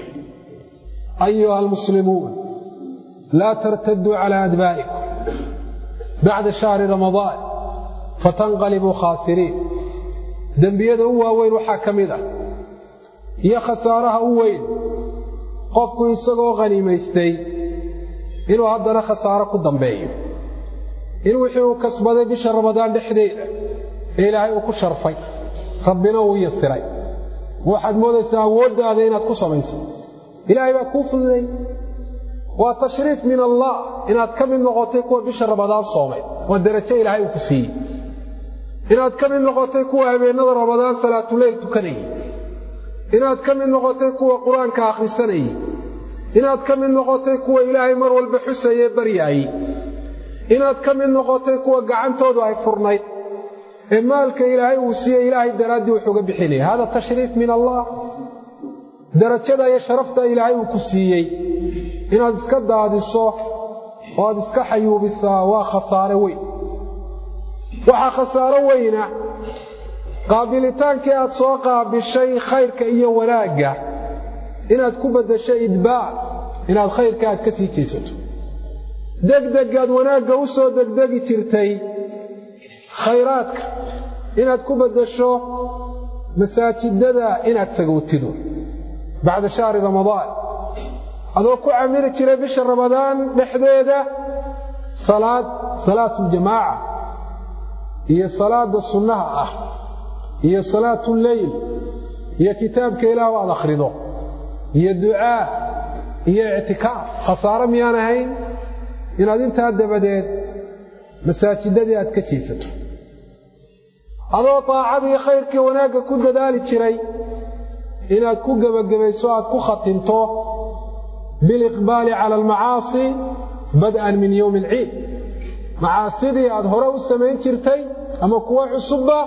ayuha almuslimuun laa tartaduu calaa adbaarikum bacda shahri ramadaan fatanqalibuu khaasiriin dembiyada u waaweyn waxaa ka mid ah iyo khasaaraha u weyn qofku isagoo khaniimaystay inuu haddana khasaaro ku dambeeyo in wixii uu kasbaday bisha ramadaan dhexdeeda ee ilaahay uu ku sharfay rabbina uu yasiray waxaad moodaysaa awooddaada inaad ku samayso ilaahay baa kuu fududay waa tashriif min allah inaad ka mid noqotay kuwa bisha ramadaan soomay waa darajo ilaahay uu ku siiyey inaad ka mid noqotay kuwa habeennada ramadaan salaatuleyl tukanayay inaad ka mid noqotay kuwa qur-aanka akhrisanayay inaad ka mid noqotay kuwa ilaahay mar walba xusaye baryaayey inaad ka mid noqotay kuwa gacantoodu ay furnayd ee maalka ilaahay uu siiyey ilaahay daraaddii wuxuuga bixinaya hada tashriif min allah darajada iyo sharafta ilaahay uu ku siiyey inaad iska daadiso oo aad iska xayuubisaa waa khasaare weyn waxaa khasaaro weyna qaabilitaankii aad soo qaabishay khayrka iyo wanaagga inaad ku beddasho idbaa inaad khayrka aad ka sii jeesato degdegaad wanaagga u soo degdegi jirtay khayraadka inaad ku beddasho masaajidada inaad sagowtido bacda shahri ramadaan adoo ku camili jiray bisha ramadaan dhexdeeda salaad salaatuljamaaca iyo salaada sunnaha ah iyo salaatuleyl iyo kitaabka ilaah aad akhrido iyo ducaa iyo ictikaaf khasaare miyaan ahayn inaad intaa dabadeed masaajidadii aad ka jiisato adoo taacadii khayrkii wanaagga ku dadaali jiray inaad ku gebagabayso aad ku khatimto biliqbaali cala almacaasi bad'an min yowmi alciid macaasidii aad hore u samayn jirtay ama kuwo cusubba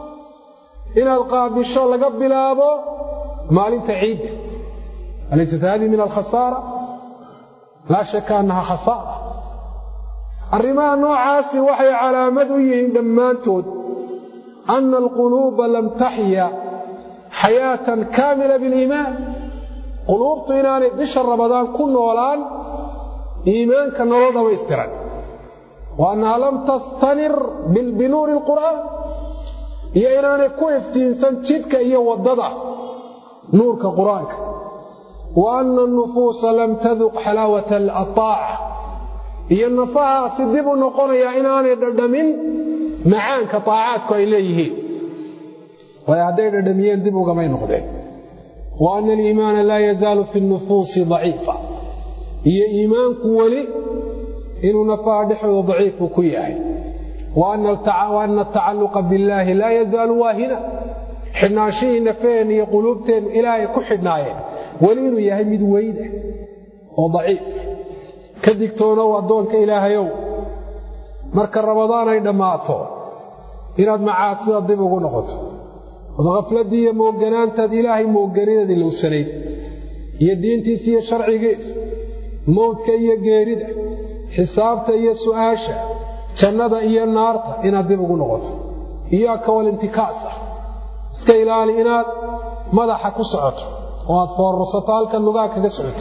inaad qaabisho laga bilaabo maalinta ciidda alaysat hadihi min alkhasaara laa shaka annaha khasaara arrimaha noocaasi waxay calaamad u yihiin dhammaantood ana alquluuba lam taxya xayaatan kaamila biliimaan quluubtu inaanay bisha ramadaan ku noolaan iimaanka nolol dhamaystiran wa annaha lam tastanir binuuri alqur'aan iyo inaanay ku iftiinsan jidhka iyo waddada nuurka qur-aanka wa anna anufuusa lam taduq xalaawata aaaca iyo nafahaasi dib u noqonayaa inaanay dhadhamin macaanka taacaadku ay leeyihiin waayo hadday dhadhamiyeen dib ugamay noqdeen wa ana aliimaana laa yazaalu fi nufuusi daciifa iyo iimaanku weli inuu nafaha dhexdooda daciifu ku yahay wa ana atacaluqa billaahi laa yazaalu waahina xidhnaanshihii nafaheen iyo quluubteennu ilaahay ku xidhnaayeen weli inuu yahay mid weyda oo daciif ka digtoonow addoonka ilaahayow marka ramadaan ay dhammaato inaad macaasida dib ugu noqoto ood khafladdii iyo mooganaantaad ilaahay moogganideed ilowsanayd iyo diintiisa iyo sharcigiisa mowdka iyo geerida xisaabta iyo su'aasha jannada iyo naarta inaad dib ugu noqoto iyaaka walintikaasa iska ilaali inaad madaxa ku socoto oo aad foorarsato halkan lugaa kaga socoto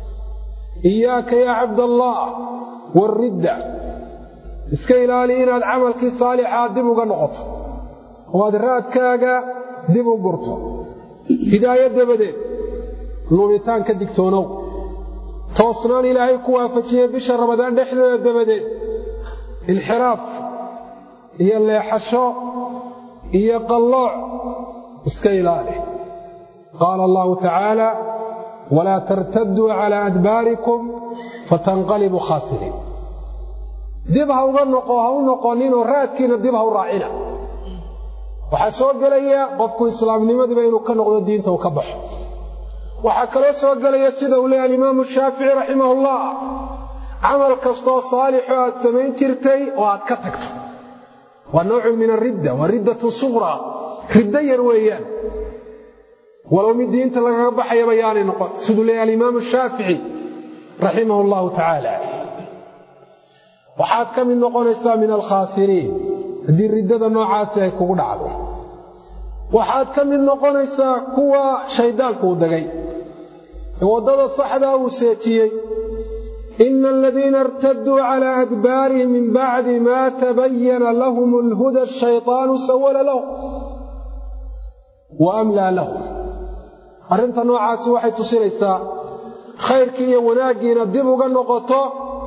iyaaka yaa cabdallaah waaridda iska ilaali inaad camalkii saalixaa dib uga noqoto oo aad raadkaaga dib u gurto hidaayo dabadeed lumitaan ka digtoonow toosnaan ilaahay ku waafajiyey bisha ramadaan dhexdeeda dabadeed inxiraaf iyo leexasho iyo qallooc iska ilaali qaala allahu tacaala walaa tartaduu calaa adbaarikum fatanqalibuu khaasiriin dib ha uga noqo ha u noqoninoo raadkiina dib ha u raacina waxaa soo gelaya qofku islaamnimadiiba inuu ka noqdo diinta uu ka baxo waxaa kaloo soo gelaya sida uu leeya alimaamu shaafici raximahullah camal kastoo saalixo aad samayn jirtay oo aad ka tagto waa noocun min aridda waa riddatun suqraa riddo yar weeyaan walow mid diinta lagaga baxayaba yaanay noqon siduu leeya alimaamu shaafici raximahu allahu tacaala waxaad ka mid noqonaysaa min alkhaasiriin haddii riddada noocaasi ay kugu dhacdo waxaad ka mid noqonaysaa kuwa shayddaanku u degay ee waddada saxdaa uu seejiyey ina aladiina irtaduu calaa adbaarihim min bacdi maa tabayana lahum alhuda ashayطaanu sawala lahum wa amlaa lahum arrinta noocaasi waxay tusinaysaa khayrkii iyo wanaaggiina dib uga noqoto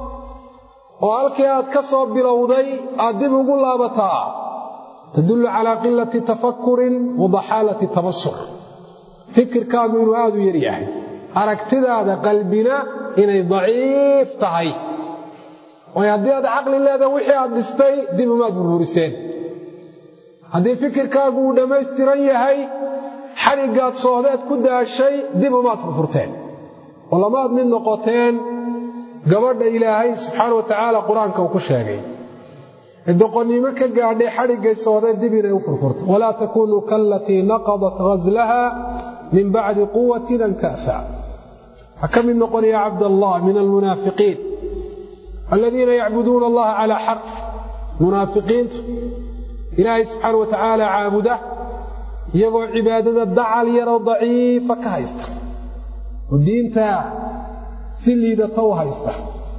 oo halkii aad ka soo bilowday aad dib ugu laabataa tadullu calaa qilati tafakurin wa daxaalati tabasur fikirkaagu inuu aad u yar yahay aragtidaada qalbina inay daciif tahay waayo haddii aad caqli leeda wixii aad dhistay dib umaad burburiseen haddii fikirkaagu uu dhammaystiran yahay xadhiggaad soohdeed ku daashay dib umaad furfurteen oo lamaad mid noqoteen gabadha ilaahay subxaana wa tacaala qur-aanka uu ku sheegay ee doqonnimo ka gaadhay xadhiggay soohdeed dib inay u furfurto walaa takunuu kaalatii naqadat ghaslaha min bacdi quwatin ankasa ha ka mid noqon ya cabdallah min almunaafiqiin aladiina yacbuduuna allaha calaa xarf munaafiqiinta ilaahay subxaana wa tacaala caabuda iyagoo cibaadada dacal yaroo daciifa ka haysta oo diinta si liidata u haysta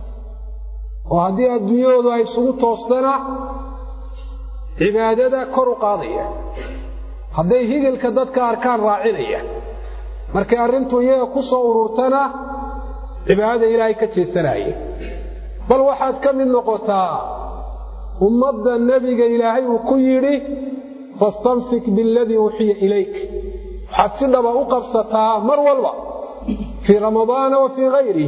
oo haddii adduunyahoodu ay isugu toostana cibaadada kor u qaadaya hadday higilka dadka arkaan raacinaya markay arrintu iyaga ku soo ururtana cibaadada ilaahay ka jeesanaya bal waxaad ka mid noqotaa ummadda nebiga ilaahay uu ku yidhi fastamsik bialadii uuxiya ilayk waxaad si dhaba u qabsataa mar walba fii ramadaana wa fii hayrih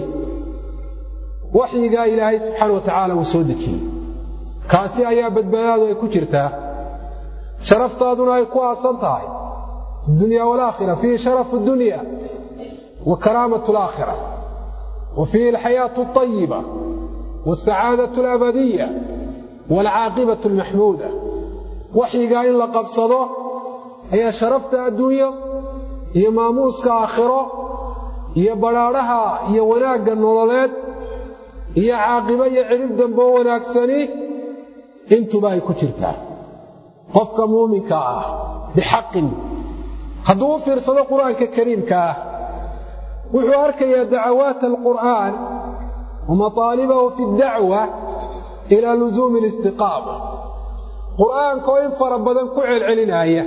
waxyigaa ilaahay subxaana wa tacaala uu soo dejiyey kaasi ayaa badbaadaadu ay ku jirtaa sharaftaaduna ay ku aasan tahay dunya walaakhira fiihi sharafu dunya wa karaamat alaakhira wa fiihi alxayaatu alayiba wasacaadatu alabadiya waalcaaqibatu almaxmuuda waxyigaa in la qabsado ayaa sharafta adduunyo iyo maamuuska aakhiro iyo badhaadhaha iyo wanaagga nololeed iyo caaqibo iyo cirib damboo wanaagsani intuba ay ku jirtaa qofka muuminka ah bixaqin hadduu u fiirsado qur-aanka kariimka ah wuxuu arkayaa dacawaat alqur'aan wa mataalibahu fi ddacwa ilaa lusuumi alistiqaama qur'aankaoo in fara badan ku celcelinaaya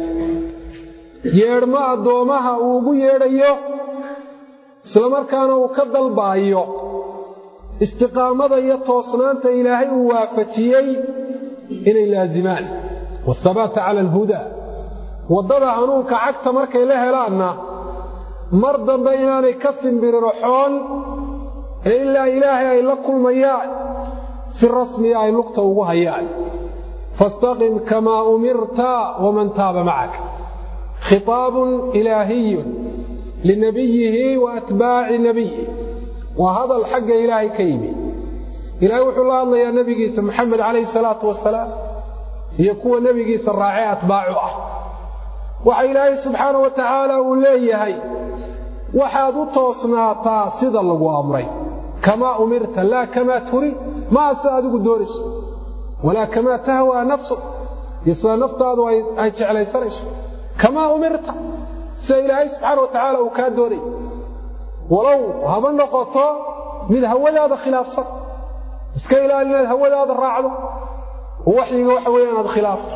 yeedhmo addoommaha uu ugu yeedhayo islamarkaana uu ka dalbaayo istiqaamada iyo toosnaanta ilaahay uu waafajiyey inay laazimaan waathabaata cala alhudaa waddada hanuunka cagta markay la helaanna mar dambe inaanay ka simbiriraxoon ee ilaa ilaahay ay la kulmayaan si rasmiya ay lugta ugu hayaan faastaqim kamaa umirta waman taaba macak khitaabun ilaahiyun linabiyihi wa atbaaci nabiyi waa hadal xagga ilaahay ka yimi ilaahay wuxuu la hadlayaa nebigiisa maxamed calayhi salaatu wasalaam iyo kuwa nebigiisa raacee atbaacu ah waxa ilaahay subxaana wa tacaala uu leeyahay waxaad u toosnaataa sida lagu amray kamaa umirta laa kamaa turid maa sida adigu doonayso walaa kamaa tahwaa nafsuk iyo sida naftaadu ay jeclaysanayso kamaa umirta sida ilaahay subxaana wa tacaala uu kaa doonay walow haba noqoto mid hawadaada khilaafsan iska ilaali inaad hawadaada raacdo oo waxyiga waxa weeye inaad khilaafto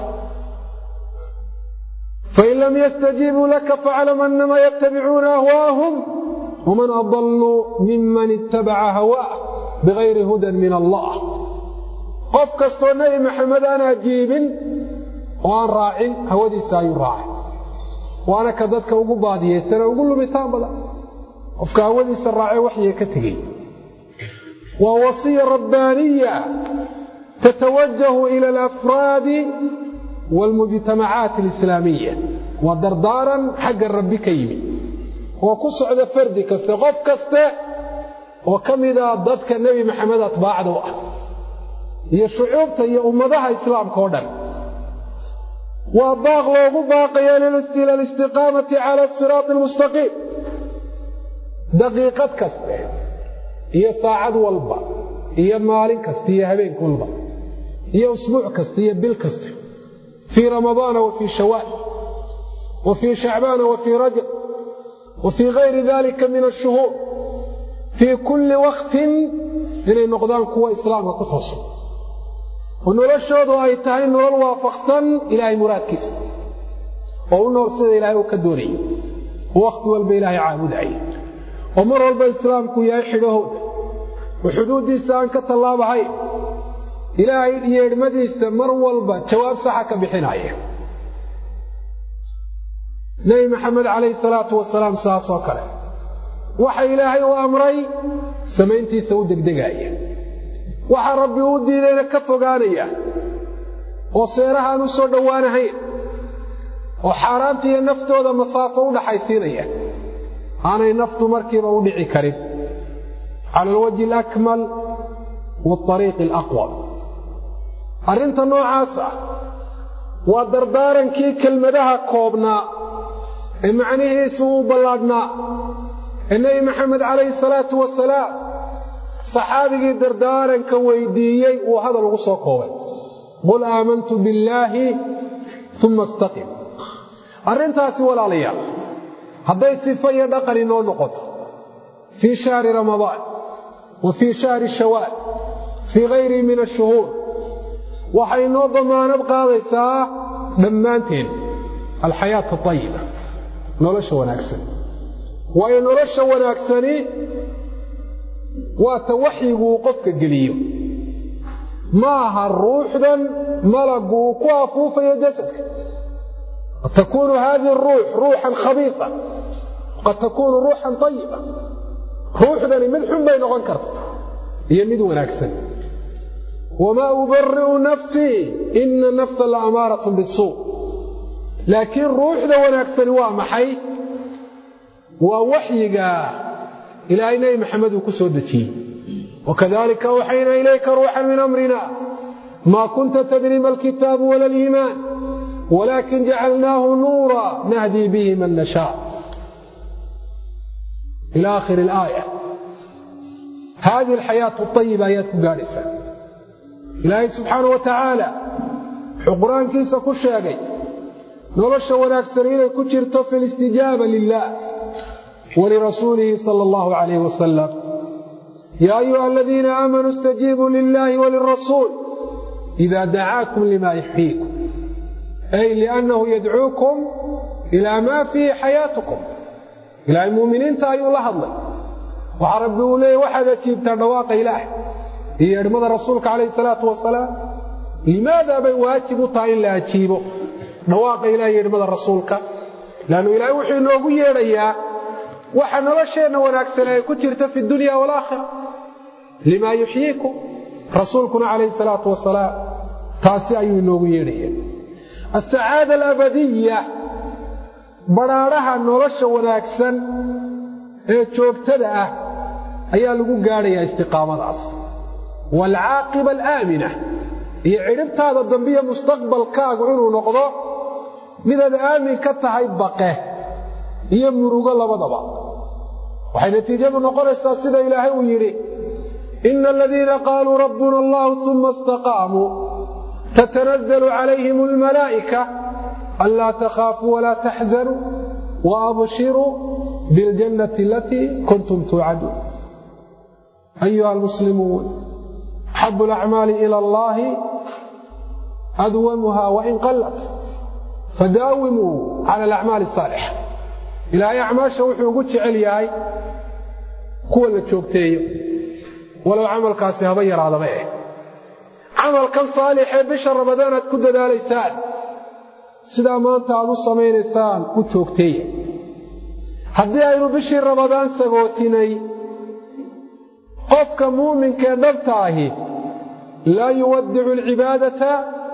fain lam yastajiibuu laka faclam anama yattabicuuna ahwaahum waman adaluu miman ittabaca hawaah bigayri hudan min allah qof kastoo nebi maxamed aan ajiibin oo aan raacin hawadiisa ayuu raacay waana ka dadka ugu baadiyaysana ugu lumitaan badan qofka hawadiisa raacay waxyiga ka tegey waa wasiya rabbaaniya tatawajahu ila alafraadi waalmujtamacaat alislaamiya waa dardaaran xagga rabbi ka yimi oo ku socda fardi kaste qof kaste oo ka mida dadka nebi maxamed atbaacda u ah iyo shucuubta iyo ummadaha islaamka oo dhan waa baaq loogu baaqaya ila alistiqaamati cala asiraati almustaqiim daqiiqad kaste iyo saacad walba iyo maalin kasta iyo habeenk walba iyo usbuuc kasta iyo bil kasta fii ramadaana wa fii shawaal wa fii shacbaana wa fii rajab wa fii gayri dalika min ashuhuur fii kulli waktin inay noqdaan kuwa islaamka ku toosan oo noloshoodu ay tahay nolol waafaqsan ilaahay muraadkiisa oo u nool sida ilaahay uu ka doonayay oo wakhti walba ilaahay caabudaya oo mar walba islaamku yahay xidhahooda oo xuduuddiisa aan ka tallaabahayn ilaahay yeedhmadiisa mar walba jawaab saxa ka bixinaya nebi maxamed calayhi salaatu wasalaam saas oo kale waxa ilaahay uu amray samayntiisa u degdegaaya waxa rabbi uu diidayna ka fogaanaya oo seerahaan u soo dhowaanahayn oo xaaraanta iyo naftooda masaafo u dhaxaysiinaya aanay naftu markiiba u dhici karin cala alwajhi alakmal waariiqi alaqwam arrinta noocaas ah waa dardaarankii kelmadaha koobnaa ee macnihiisu uu ballaadhnaa ee nebi maxamed calayhi salaatu wasalaam saxaabigii dardaaranka weydiiyey uu hadal ugu soo koobay qul aamantu billaahi uma istaqim arrintaasi walaalayaal hadday sifo iyo dhaqan inoo noqoto fii shahri ramadaan wa fii shahri shawaal fii hayrihi min ashuhuur waxay inoo damaanad qaadaysaa dhammaanteen alxayaata ayiba nolosha wanaagsan waayo nolosha wanaagsani waata waxyigu uu qofka geliyo ma aha ruuxdan malagu uu ku afuufayo jasadka qad takuunu hadihi ruux ruuxan khabiia qad takuunu ruuxan ayiba ruuxdani mid xun bay noqon karta iyo mid wanaagsan wamaa ubari'u nafsii ina nafsa la amaarat bisuu laakiin ruuxda wanaagsani waa maxay waa waxyiga ilaahay nebi maxamed uu ku soo dejiyey wakadalika awxaynaa ilayka ruuxan min amrina maa kunta tadri ma alkitaabu wala aliimaan walakin jacalnaahu nuura nahdii bihi man nashaa ila akhiri alaaya hadihi alxayaatu ayiba ayaad ku gaadhaysaa ilaahay subxaana wa tacaala wuxuu qur-aankiisa ku sheegay nolosha wanaagsan inay ku jirto fi listijaaba lilah walirasuulihi sala allahu calayh wasalam yaa ayuha aladiina aamanuu istajiibuu lilahi walirasuul ida dacaakum lima yuxyiikum ay liannahu yadcuukum ilaa maa fiihi xayaatukum ilaahay muuminiinta ayuu la hadlay waxaa rabbi uu leeyay waxaad ajiibtaa dhawaaqa ilaahay iyo yeedhmada rasuulka calayhi salaatu wasalaam limaada bay waajib u tahay in la ajiibo dhawaaqa ilahay yeedhmada rasuulka laannu ilaahay wuxuu inoogu yeedhayaa waxa nolosheenna wanaagsan ay ku jirta fi dunya walaakhira limaa yuxyiikum rasuulkuna calayhi salaatu wasalaam taasi ayuu inoogu yeedhaya asacaada alabadiya badhaadhaha nolosha wanaagsan ee joogtada ah ayaa lagu gaadhayaa istiqaamadaas waalcaaqiba alaamina iyo cidhibtaada dambiyo mustaqbalkaagu inuu noqdo midaad aamin ka tahay baqe iyo murugo labadaba waxay natiijadu noqonaysaa sida ilaahay uu yidhi ina aladiina qaaluu rabbuna allahu uma istaqaamuu tatanazlu calayhim almalaa'ika anlaa takhaafuu walaa taxzanuu waabshiruu biاljannati alatii kuntum tuucaduun ayuha almuslimuun axabu alacmaali ila allahi adwamuha wain qallat fadaawimuu cala alacmaali asaalixa ilaahay acmaasha wuxuu ugu jecel yahay kuwa la joogteeyo walow camalkaasi haba yaraadaba eh camalkan saalixee bisha ramadaan aad ku dadaalaysaan sidaa maanta aad u samaynaysaan u joogteeya haddii aynu bishii ramadaan sagootinay qofka muuminkee dhabta ahi laa yuwaddicu alcibaadata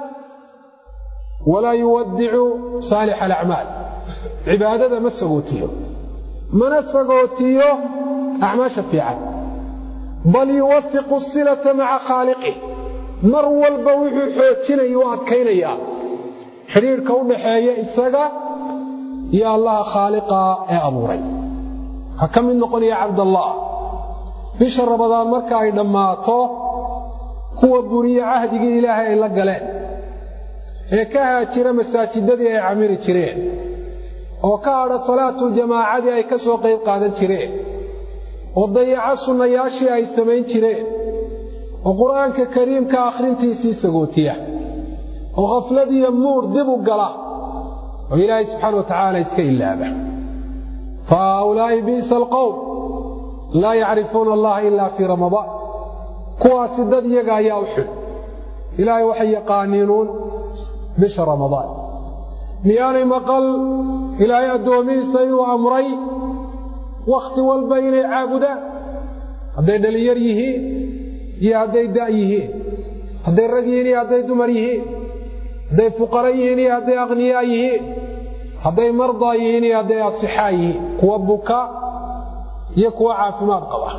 walaa yuwaddicu saalix alacmaal cibaadada ma sagootiyo mana sagootiyo acmaasha fiican bal yuwafiqu silata maca khaaliqih mar walba wuxuu xoojinaya u adkaynayaa xidhiidhka u dhaxeeya isaga iyo allaha khaaliqa ee abuuray ha ka mid noqonaya cabdallah bisha ramadaan marka ay dhammaato kuwa buriye cahdigii ilaahay ay la galeen ee ka haajira masaajidadii ay camiri jireen oo ka hadha salaatu jamaacadii ay ka soo qayb qaadan jireen oo dayaco sunnayaashii ay samayn jireen oo qur-aanka kariimka akhrintiisii sagootiya oo khafladiiyo muur dib u gala oo ilaahay subxaana wa tacaala iska ilaaba fa haaulaa'i bi'sa alqowm laa yacrifuuna allaha ilaa fii ramadaan kuwaasi dad iyaga ayaa u xun ilaahay waxay yaqaaniinuun bisha ramadaan miyaanay maqal ilaahay addoomihiisa inuu amray wakhti walba inay caabudaan hadday dhalinyar yihiin iyo hadday da' yihiin hadday rag yihiin iyo hadday dumar yihiin hadday fuqara yihiin iyo hadday aqniyaa yihiin hadday mardaa yihiin iyo hadday asixaa yihiin kuwa buka iyo kuwa caafimaad qaba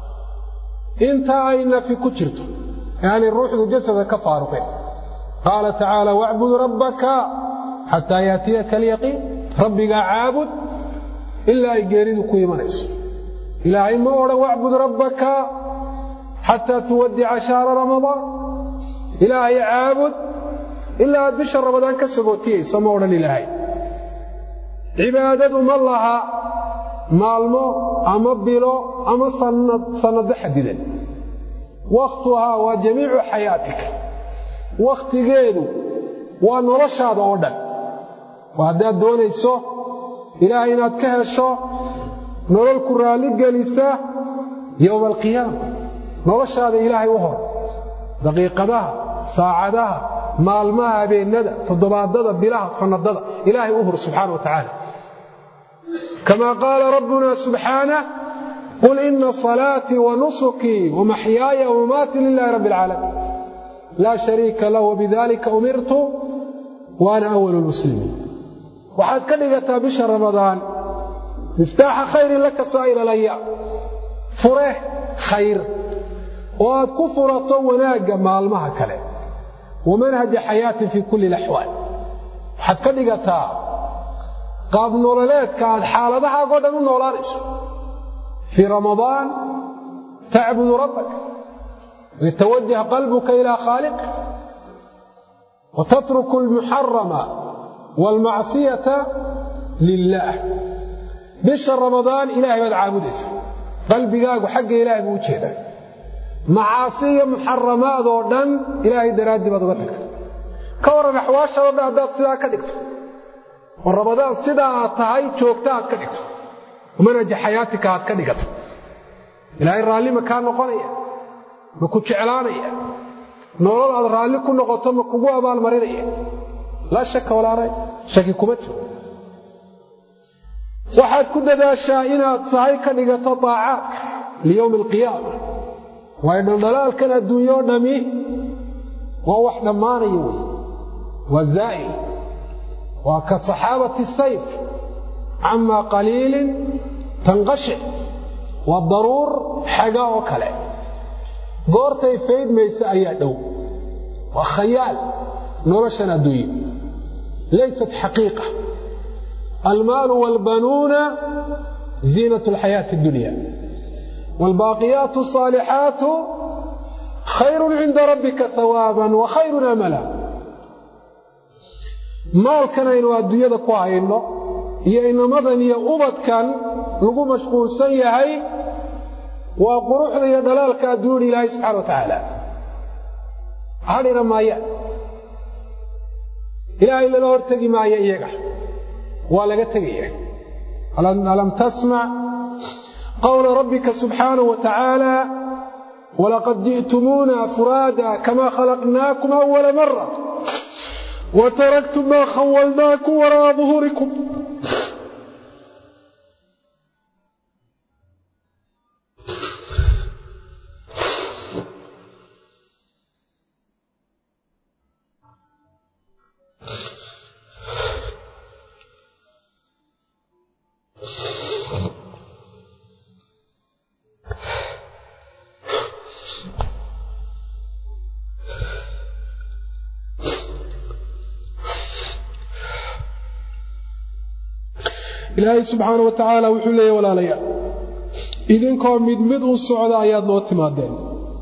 intaa ay nafi ku jirto aanay ruuxdu jasada ka faaruqin qaala tacaala wacbud rabbaka xataa yaatiyaka alyaqiin rabbigaa caabud ilaa ay geeridu ku imanayso ilaahay ma odhan wacbud rabbaka xataa tuwadica shahra ramadaan ilaahay caabud ilaa aad bisha ramadaan ka sagootiyayso ma odhan ilaahay cibaadadu ma laha maalmo ama bilo ama sannado xadidan wakhtuhaa waa jamiicu xayaatika wakhtigeedu waa noloshaada oo dhan waa haddaad doonayso ilaahay inaad ka hesho nolol ku raalli gelisa yowma alqiyaama noloshaada ilaahay u hor daqiiqadaha saacadaha maalmaha habeennada toddobaadada bilaha sannadada ilaahay u hor subxaana wa tacaala كما قال ربنا سبحانه قل إن صلاتي ونسكي ومحياي ومماتي لله رب العالمين لا شريك له وبذلك أمرت وأنا أول المسلمين وحد كدغتا بشهر رمضان مفتاح خير لك سائر الأيام فره خير وأد كفرة وناق مالمها كلام ومنهج حياتي في كل الأحوال وحد كدغتا qaab nololeedka aad xaaladahaagoo dhan u noolaanayso fii ramadaan tacbudu rabbaka yatawajah qalbuka ilaa khaaliqi watatruku almuxarama waalmacsiyata lilaah bisha ramadaan ilaahay baad caabudaysa qalbigaagu xagga ilaahay buu u jeedaa macaasi iyo muxaramaad oo dhan ilaahay daraaddii baad uga tagta ka waran axwaashado dhan haddaad sidaa ka dhigto oo ramadaan sidaa aad tahay joogta aad ka dhigto manaja xayaatika aad ka dhigato ilaahay raalli ma kaa noqonaya ma ku jeclaanaya nolol aad raalli ku noqoto ma kugu abaalmarinaya laa shaka walaa ray shaki kuma jiro waxaad ku dadaashaa inaad sahay ka dhigato daacaadka liyowmi alqiyaama waayo dhaldhalaalkan adduunyo o dhami waa wax dhammaanaya wey waa zaa'il waa ka saxaabati sayf camaa qaliilin tanqashic waa daruur xaga oo kale goortay faydmaysa ayaa dhow waa khayaal noloshan adduunye laysat xaqiiqa almaalu waalbanuuna ziinat alxayaati addunya waalbaaqiyaatu asaalixaatu khayrun cinda rabbika hawaaban wa khayrun amala maalkan aynu adduunyada ku hayno iyo inamadan iyo ubadkan lagu mashquulsan yahay waa quruxda iyo dhalaalka adduunyada ilaahay subxana wa tacaala hadhina maayaan ilaahay lala hortegi maayo iyaga waa laga tegaya alam tasmac qawla rabbika subxaanahu wa tacaala walaqad ji'tumuuna furaada kamaa khalaqnaakum awala mara wataraktum maa khawalnaakum wara'a duhurikum ilaahay subxaana wa tacaala wuxuu leeyahy walaalayaal idinkoo mid mid u socda ayaad noo timaadeen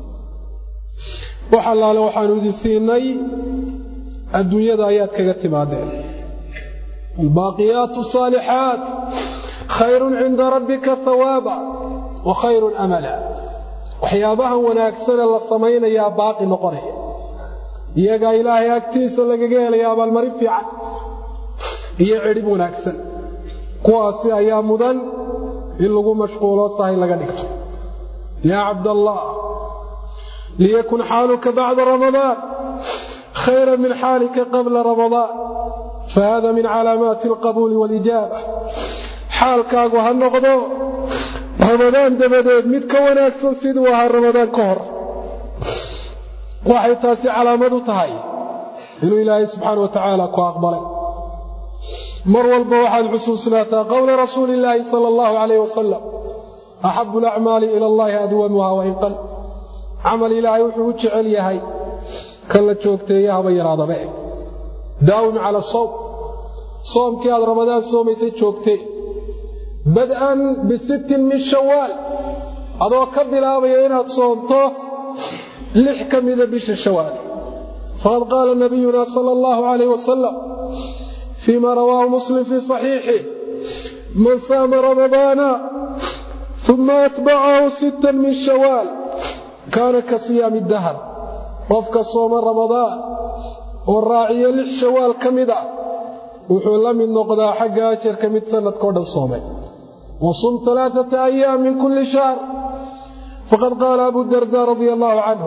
wax allaale waxaanu idin siinay adduunyada ayaad kaga timaadeen albaaqiyaatu saalixaat khayrun cinda rabbika hawaaba wa khayrun amala waxyaabahan wanaagsane la samaynayaa baaqi noqonaya iyagaa ilaahay agtiisa lagaga helaya abaalmarin fiican iyo cidhib wanaagsan kuwaasi ayaa mudan in lagu mashquulo sahay laga dhigto yaa cabdallah liyakun xaaluka bacda ramadaan khayra min xaalika qabla ramadaan fahada min calaamaati alqabuuli waalijaaba xaalkaagu ha noqdo ramadaan dabadeed mid ka wanaagsan siduu ahaa ramadaan ka hor waxay taasi calaamad u tahay inuu ilaahay subxaana wa tacaala ku aqbalay mar walba waxaad xusuusnaataa qowla rasuuli illaahi sala allahu calayh wasalam axabu alacmaali ila allahi adwamuha wain qal camal ilaahay wuxuu u jecel yahay kan la joogteeya haba yaraadaba eg daawim cala sawm soomkii aad ramadaan soomaysay joogtee bad-an bisittin min shawaal adoo ka bilaabaya inaad soomto lix ka mida bisha shawaal faqad qaala nabiyuna sala allahu calayh wasalam فيما رواه مسلم في صحيحه من صام رمضان ثم أتبعه ستا من شوال كان كصيام الدهر وفك صوم رمضان والراعي للشوال كمدا وحول من نقضى حق أجر كمد سنة كود الصوم وصم ثلاثة أيام من كل شهر فقد قال أبو الدرداء رضي الله عنه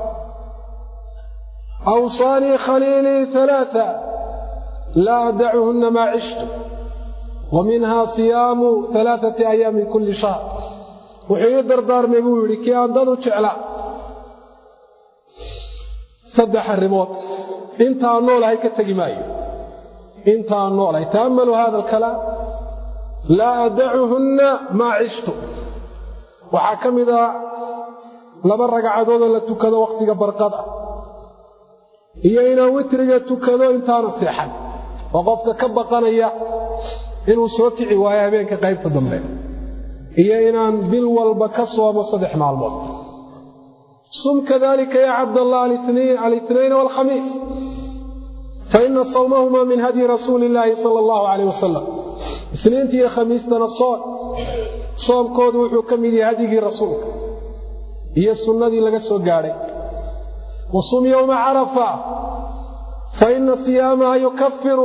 أوصاني خليلي ثلاثة لا أدعهن ما عشت ومنها صيام ثلاثة أيام من كل شهر وحي دردار مبولي كي أندضو جعلا صدح الرموت انت النول هيك تجمعي انت النول هي تأملوا هذا الكلام لا أدعهن ما عشت وحكم إذا لبرق عدودا لتكذا وقتك برقضة إيا إنا وترق تكذا انتان السيحان waa qofka ka baqanaya inuu soo kici waayo habeenka qaybta dambe iyo inaan bil walba ka soomo saddex maalmood sum kadalika ya cabdallah alithnayn walkhamiis faina sawmahuma min hadyi rasuuli illaahi sala allahu calayh wasalam isniinta iyo khamiistana soon soomkoodu wuxuu ka mid yahay hadyigii rasuulka iyo sunnadii laga soo gaadhay wa sum yowma carafa فإن صيامها يكفر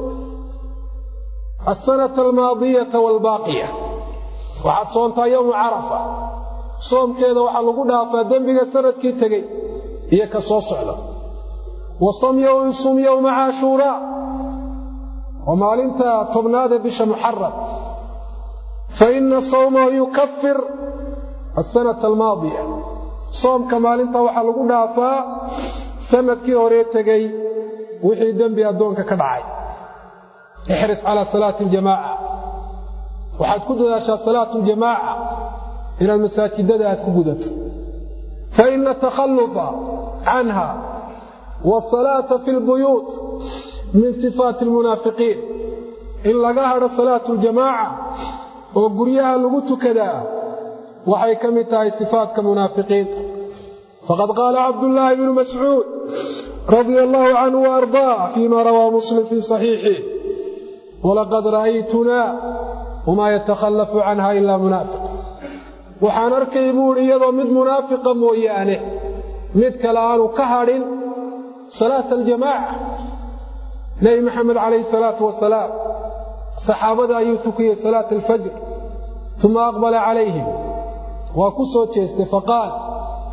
السنة الماضية والباقية وحد صونتا يوم عرفة صوم كذا وحد لقودها فدنبك سنة كي تقي هي كصوص على وصم يوم صم يوم عاشوراء وما لنت تبناد بش محرم فإن صومه يكفر السنة الماضية صوم كما لنت وحد لقودها فسنة كي هوريت تقي wixii dembi addoonka ka dhacay ixris calaa salaati aljamaaca waxaad ku dadaashaa salaatu ljamaaca inaad masaajidada aad ku gudato fa ina takhallufa canha waasalaata fi lbuyuut min sifaati almunaafiqiin in laga hadho salaatu ljamaaca oo guryaha lagu tukadaa waxay ka mid tahay sifaatka munaafiqiinta faqad qaala cabdullaahi bnu mascuud رضي الله عنه وأرضاه فيما روى مسلم في صحيحه ولقد رأيتنا وما يتخلف عنها إلا منافق وحان أركي بوري يضو مد منافقا مويانه مد كلام كهر صلاة الجماعة نبي محمد عليه الصلاة والسلام صحابة أيوتكي صلاة الفجر ثم أقبل عليهم وكسو فقال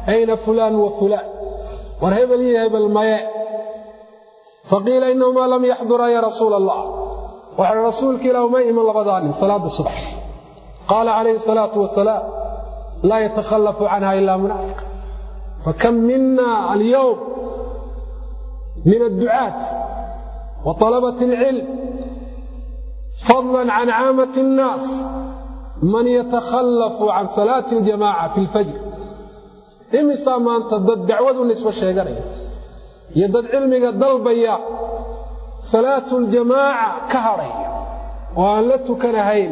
ayna fulaan wa fulaan war hebel iyo hebel maye faqiila inahumaa lam yaxdura ya rasuula allah waxaa rasuulka ilah uma iman labadaa nin salaada subax qaala calayhi salaatu wasalaam laa yatakhallafu canha ilaa munaafiq fakam mina alyowm min adducaat wa طalabati اlcilm fadla can caamati الnaas man yatakhallafu can salaati اljamaca fi اlfajr imisaa maanta dad dacwadu nisbo sheeganaya iyo dad cilmiga dalbaya salaatu ljamaaca ka hadhaya oo aan la tukanahayn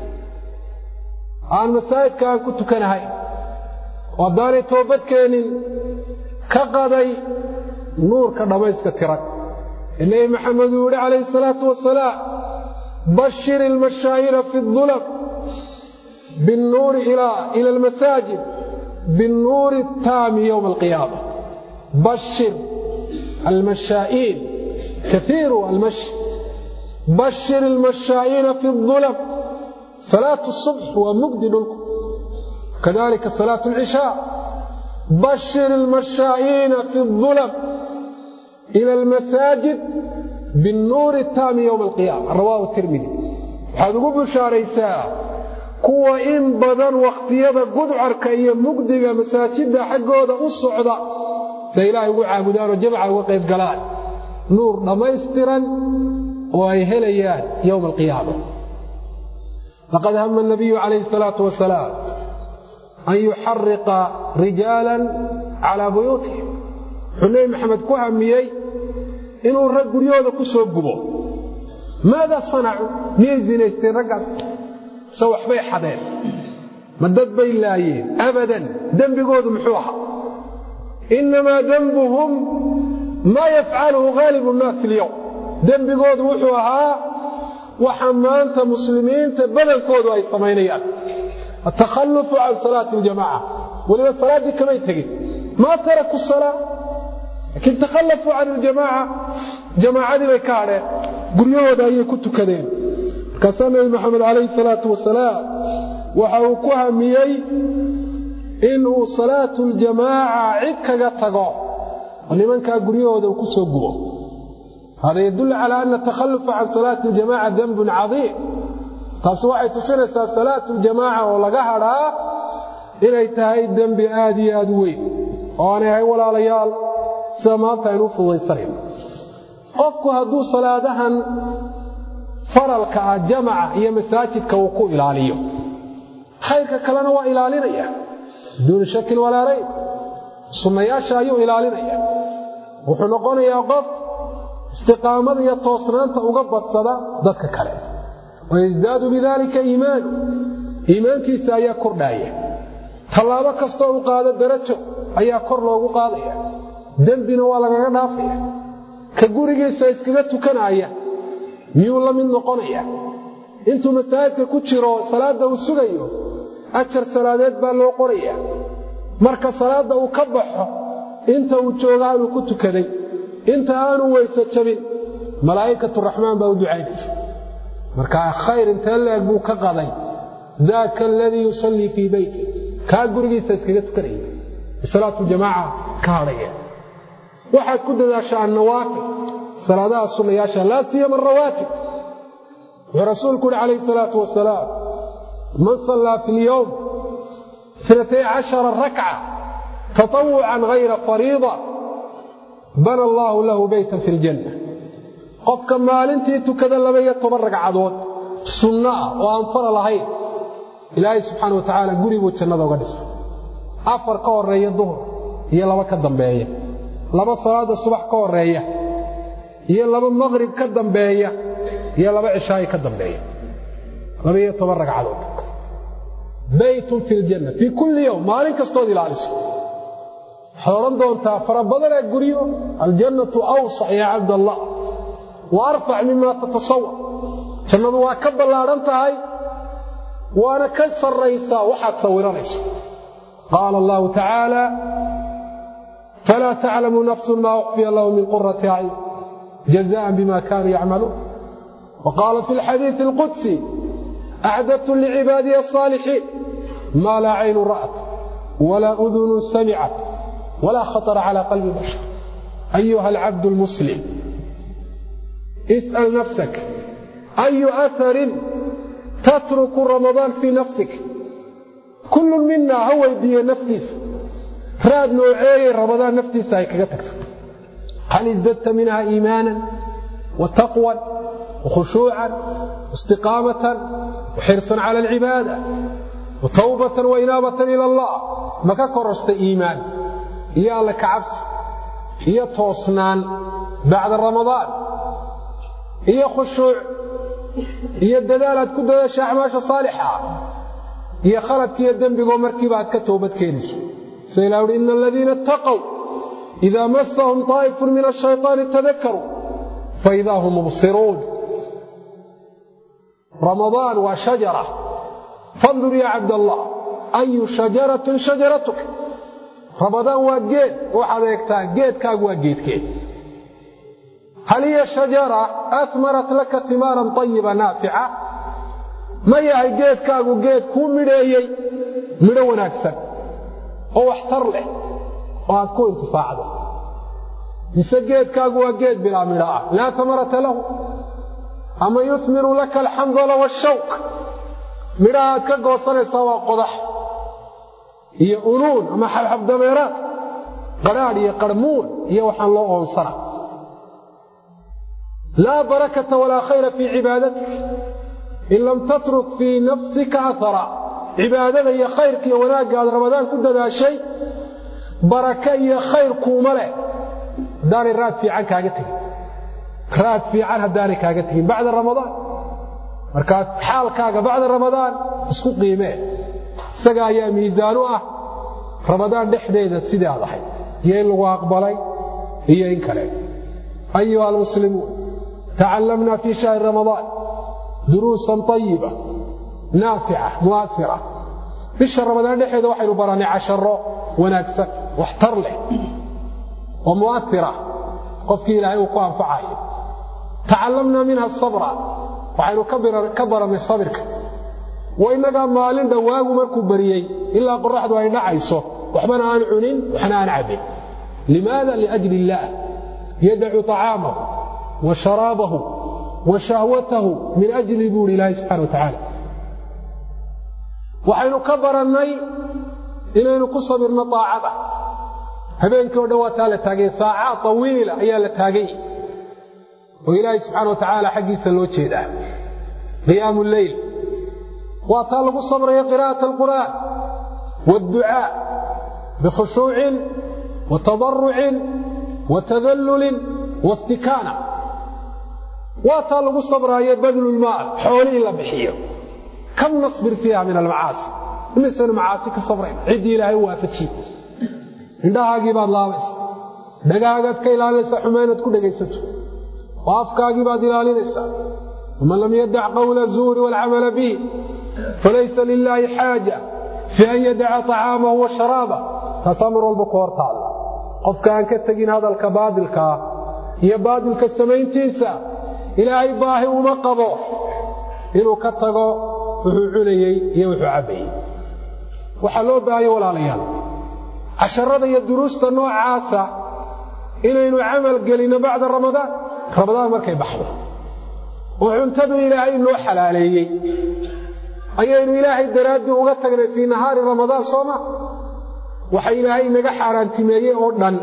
aan masaajidka aan ku tukanahayn oo haddaanay toobad keenin ka qaday nuurka dhammayska tiran ee nebi maxamed uu yihi calayhi salaatu wasalaam bashir ilmashaa'ira fi اdulam biاnnuuri ila almasaajid biاnnuuri اtaami yowma alqiyaama bashir almashaa'iin kaiiru almashi bashir ilmashaa'iina fi اdulam salaatu الصubx waa mugdi dhulku kadalika salaatu اlcishaa bashir ilmashaa'iina fi اdulam ila almasaajid biاnnuuri اtaami yowma alqiyaama rawaahu tirmidi waxaad ugu bushaaraysaa kuwa in badan wakhtiyada gudcarka iyo mugdiga masaajidda xaggooda u socda say ilaahay ugu caabudaanoo jamca uga qayb galaan nuur dhammaystiran oo ay helayaan yowma alqiyaama laqad hama الnabiyu calayhi الsalaatu wasalaam an yuxariqa rijaala calaa buyuutihim wuxuu nebi maxamed ku hamiyey inuu rag guryahooda ku soo gubo maada sanacuu miyay zinaysteen raggaas se waxbay xadeen ma dad bay laayeen abadan dembigoodu muxuu ahaa inamaa denbuhum maa yafcaluhu haalibu nnaasi alyowm dembigoodu wuxuu ahaa waxa maanta muslimiinta badankoodu ay samaynayaan atakhallufu can salaati aljamaca weliba salaaddii kamay tegin maa taraku salaa laakiin takhallafuu can iljamaaca jamaacadii bay ka hadheen guryahooda ayay ku tukadeen markaasaa nebi maxamed calayhi salaatu wasalaam waxa uu ku hamiyey inuu salaatu ljamaaca cid kaga tago oo nimankaa guryahooda uu ku soo gubo hada yadullu calaa ana takhallufa can salaati aljamaca denbun cadiim taasi waxay tusinaysaa salaatu ljamaaca oo laga hadhaa inay tahay dembi aad iyo aad u weyn oo aanay ahayn walaalayaal sida maanta aynu u fududaysanayn qofku hadduu salaadahan faralka ah jamaca iyo masaajidka uu ku ilaaliyo khayrka kalena waa ilaalinaya biduuni shakin walaa rayb sunnayaasha ayuu ilaalinaya wuxuu noqonayaa qof istiqaamada iyo toosnaanta uga badsada dadka kale wayasdaadu bidalika iimaanu iimaankiisa ayaa kordhaaya tallaabo kastoo uu qaado darajo ayaa kor loogu qaadaya dembina waa lagaga dhaafaya ka gurigiisa iskaga tukanaya miyuu la mid noqonaya intuu masaajidka ku jiro salaadda uu sugayo ajar salaadeed baa loo qoraya marka salaadda uu ka baxo inta uu jooga aanuu ku tukaday inta aanu weyse jabin malaa'ikatu raxmaan baa u ducaynaysa markaa khayr intee leeg buu ka qaday daaka aladii yusallii fii beyti kaa gurigiisa iskaga tukanaya salaatu jamaaca ka hadhaya waxaad ku dadaashaa annawaafil salaadaha sunnayaasha laa siyama arawaatib wuxuu rasuulku uhi calayhi salaatu wasalaam man sallaa fi lyowm inatay cashara rakca tatawucan hayra fariida bana allaahu lahu beytan fi ljanna qofka maalintii tukada laba-iyo toban ragcadood sunno ah oo aan fara lahayn ilaahay subxaana wa tacaala guribuu jannada uga dhisa afar ka horeeya duhur iyo laba ka dambeeya laba salaada subax ka horeeya iyo laba maqrib ka dambeeya iyo laba cishaayi ka dambeeya laba-iyo toban ragcadood baytun fi ljanna fii kulli yowm maalin kastood ilaaliso waxaad odhan doontaa fara badanaa guryo aljannatu awsac yaa cabdallah wa arfac mima tatasawar jannadu waa ka ballaadhan tahay waana ka sarraysaa waxaad sawiranayso qaala allahu tacaala falaa taclamu nafsun maa ukhfiya lahu min qurati acyun jazaan bima kaanuu yacmaluun wa qaala fi lxadiidi alqudsi acdadtu licibaadiya asaalixiin maa laa caynu ra'at walaa udunun samicat walaa khatara calaa qalbi bashar ayuha alcabdu lmuslim is'al nafsak ayu aharin tatruku ramadaan fii nafsik kullu mina ha weydiiye naftiisa raad nooceeyey ramadaan naftiisa ay kaga tagta hal isdadta minha iimaanan wa taqwan wa khushuucan waistiqaamatan wa xirsan cala alcibaada wa tawbatan wa inaabatan ila allah ma ka korostay iimaan iyo alle kacabsi iyo toosnaan bacda ramadaan iyo khushuuc iyo dadaal aad ku dadaasha acmaasha saalixa iyo khaladka iyo dembigoo markiiba aad ka toobad keenayso sida ilah uhi ina aladiina itaqow idaa masahum taa'ifun min ashayطaani tadakaruu faidaa hum mubsiruun ramadaan waa shajara fandur ya cabdallah ayu shajaratin shajaratuk ramadaan waa geed waxaad eegtaa geedkaagu waa geedkeed hal hiya shajara amarat laka imaaran ayiba naafica ma yahay geedkaagu geed kuu midheeyey midho wanaagsan oo waxtar leh oo aad ku intifaacdo mise geedkaagu waa geed bilaa midho ah laa tamarata lahu ama yumiru laka alxandala washawk midhaha aad ka goosanaysaa waa qodax iyo unuun ama xabxabdameeraad qadhaadh iyo qarmuun iyo waxaan loo oonsana laa barakata walaa khayra fii cibaadatik in lam tatruk fii nafsika ahara cibaadada iyo khayrka iyo wanaagga aad ramadaan ku dadaashay baraka iyo khayr kuuma leh haddaanay raad fiican kaaga tegin raad fiican haddaanay kaaga tegin bacda ramadaan markaa xaalkaaga bacda ramadaan isku qiimee isaga ayaa miisaan u ah ramadaan dhexdeeda sidii aad ahayd iyo in lagu aqbalay iyo in kale ayuha almuslimuun tacallamna fii shahri ramadaan duruusan ayiba naafica muaira bisha ramadaan dhexeeda waxaynu barannay casharo wanaagsan waxtar leh oo mu'aira qofkii ilaahay uu ku anfacayo tacallamna minha sabra waxaynu ka barannay sabirka wa innagaa maalin dhowaagu markuu bariyey ilaa qoraxdu ay dhacayso waxbana aan cunin waxna aan cabbin limaada liajli illaah yadacu طacaamahu wa sharaabahu wa shahwatahu min ajli buu hi ilaahay subxana wa tacaala waxaynu ka barannay inaynu ku sabirno aacada habeenkii o dhan waa taa la taagay saacaad tawiila ayaa la taagay oo ilaahay subxaana wa tacaala xaggiisa loo jeedaa qiyaamu leyl waa taa lagu sabrayo qira'at alqur'aan waadducaa bikhushuucin wa tadarucin wa tadallulin waistikaana waa taa lagu sabraayo badlulmaal xoolihii la bixiyo kam nasbir fiiha min almacaasi imisaynu macaasi ka sabrayna ciddii ilaahay u waafajiye indhahaagii baad laabaysa dhagaagaad ka ilaalinaysaa xumaynaad ku dhegaysato oo afkaagii baad ilaalinaysaa waman lam yadac qawla zuuri waalcamala bihi falaysa lilaahi xaaja fii an yadaca طacaamahu wa sharaaba taasaa mar walba ku hor taalla qofka aan ka tegin hadalka baadilkaa iyo baadilka samayntiisa ilaahay baahi uma qabo inuu ka tago wuxuu cunayey iyo wuxuu cabbayey waxaa loo baahaya walaalayaal casharada iyo duruusta noocaasa inaynu camal gelinno bacda ramadaan ramadaan markay baxdo oo cuntadu ilaahay noo xalaaleeyey ayaynu ilaahay daraaddii uga tagnay fii nahaari ramadaan sooma waxa ilaahay naga xaaraantimeeyey oo dhan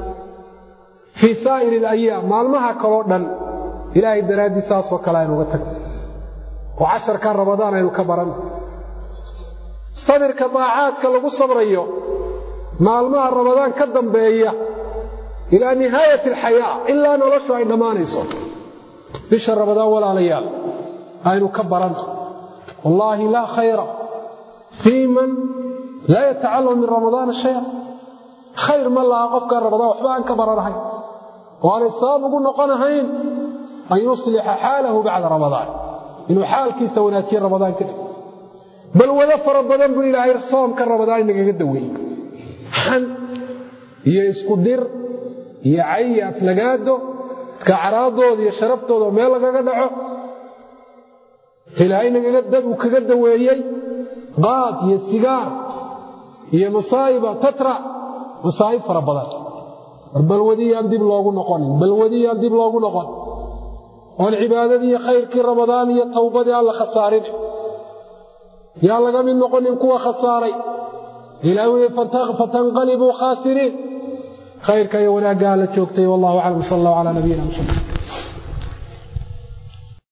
fii saa'iri alayaam maalmaha kaloo dhan ilaahay daraaddii saasoo kale aynu uga tagnay oo casharkaa ramadaan aynu ka baranno sabirka daacaadka lagu sabrayo maalmaha ramadaan ka dambeeya ilaa nihaayat alxayaa ilaa noloshu ay dhammaanayso bisha ramadaan walaalayaal aynu ka baranto wallaahi laa khayra fii man laa yatacallamu min ramadaana shaya khayr ma laha qofkaan ramadaan waxba aan ka baranahayn oo aanay sabab ugu noqonahayn an yuslixa xaalahu bacda ramadaan inuu xaalkiisa wanaajiye ramadaan kadib bal wado fara badan buu ilaahay soomka ramadaan inagaga daweeyey xan iyo isku dir iyo cay iyo aflagaado dadka caraadooda iyo sharaftooda oo meel lagaga dhaco ilaahay nagaga dad uu kaga daweeyey qaad iyo sigaar iyo masaa'iba tatra masaa'ib fara badan war balwadiyaan dib loogu noqonin balwadiyaan dib loogu noqon oon cibaadadii khayrkii ramadaan iyo towbadii aan la khasaarin yaa laga mid noqonin kuwa khasaaray ilaah wii fatanqalibuu khaasiriin khayrka iyo wanaaggaa la joogtay wallahu aclam sal allahu calaa nabiyina muxamed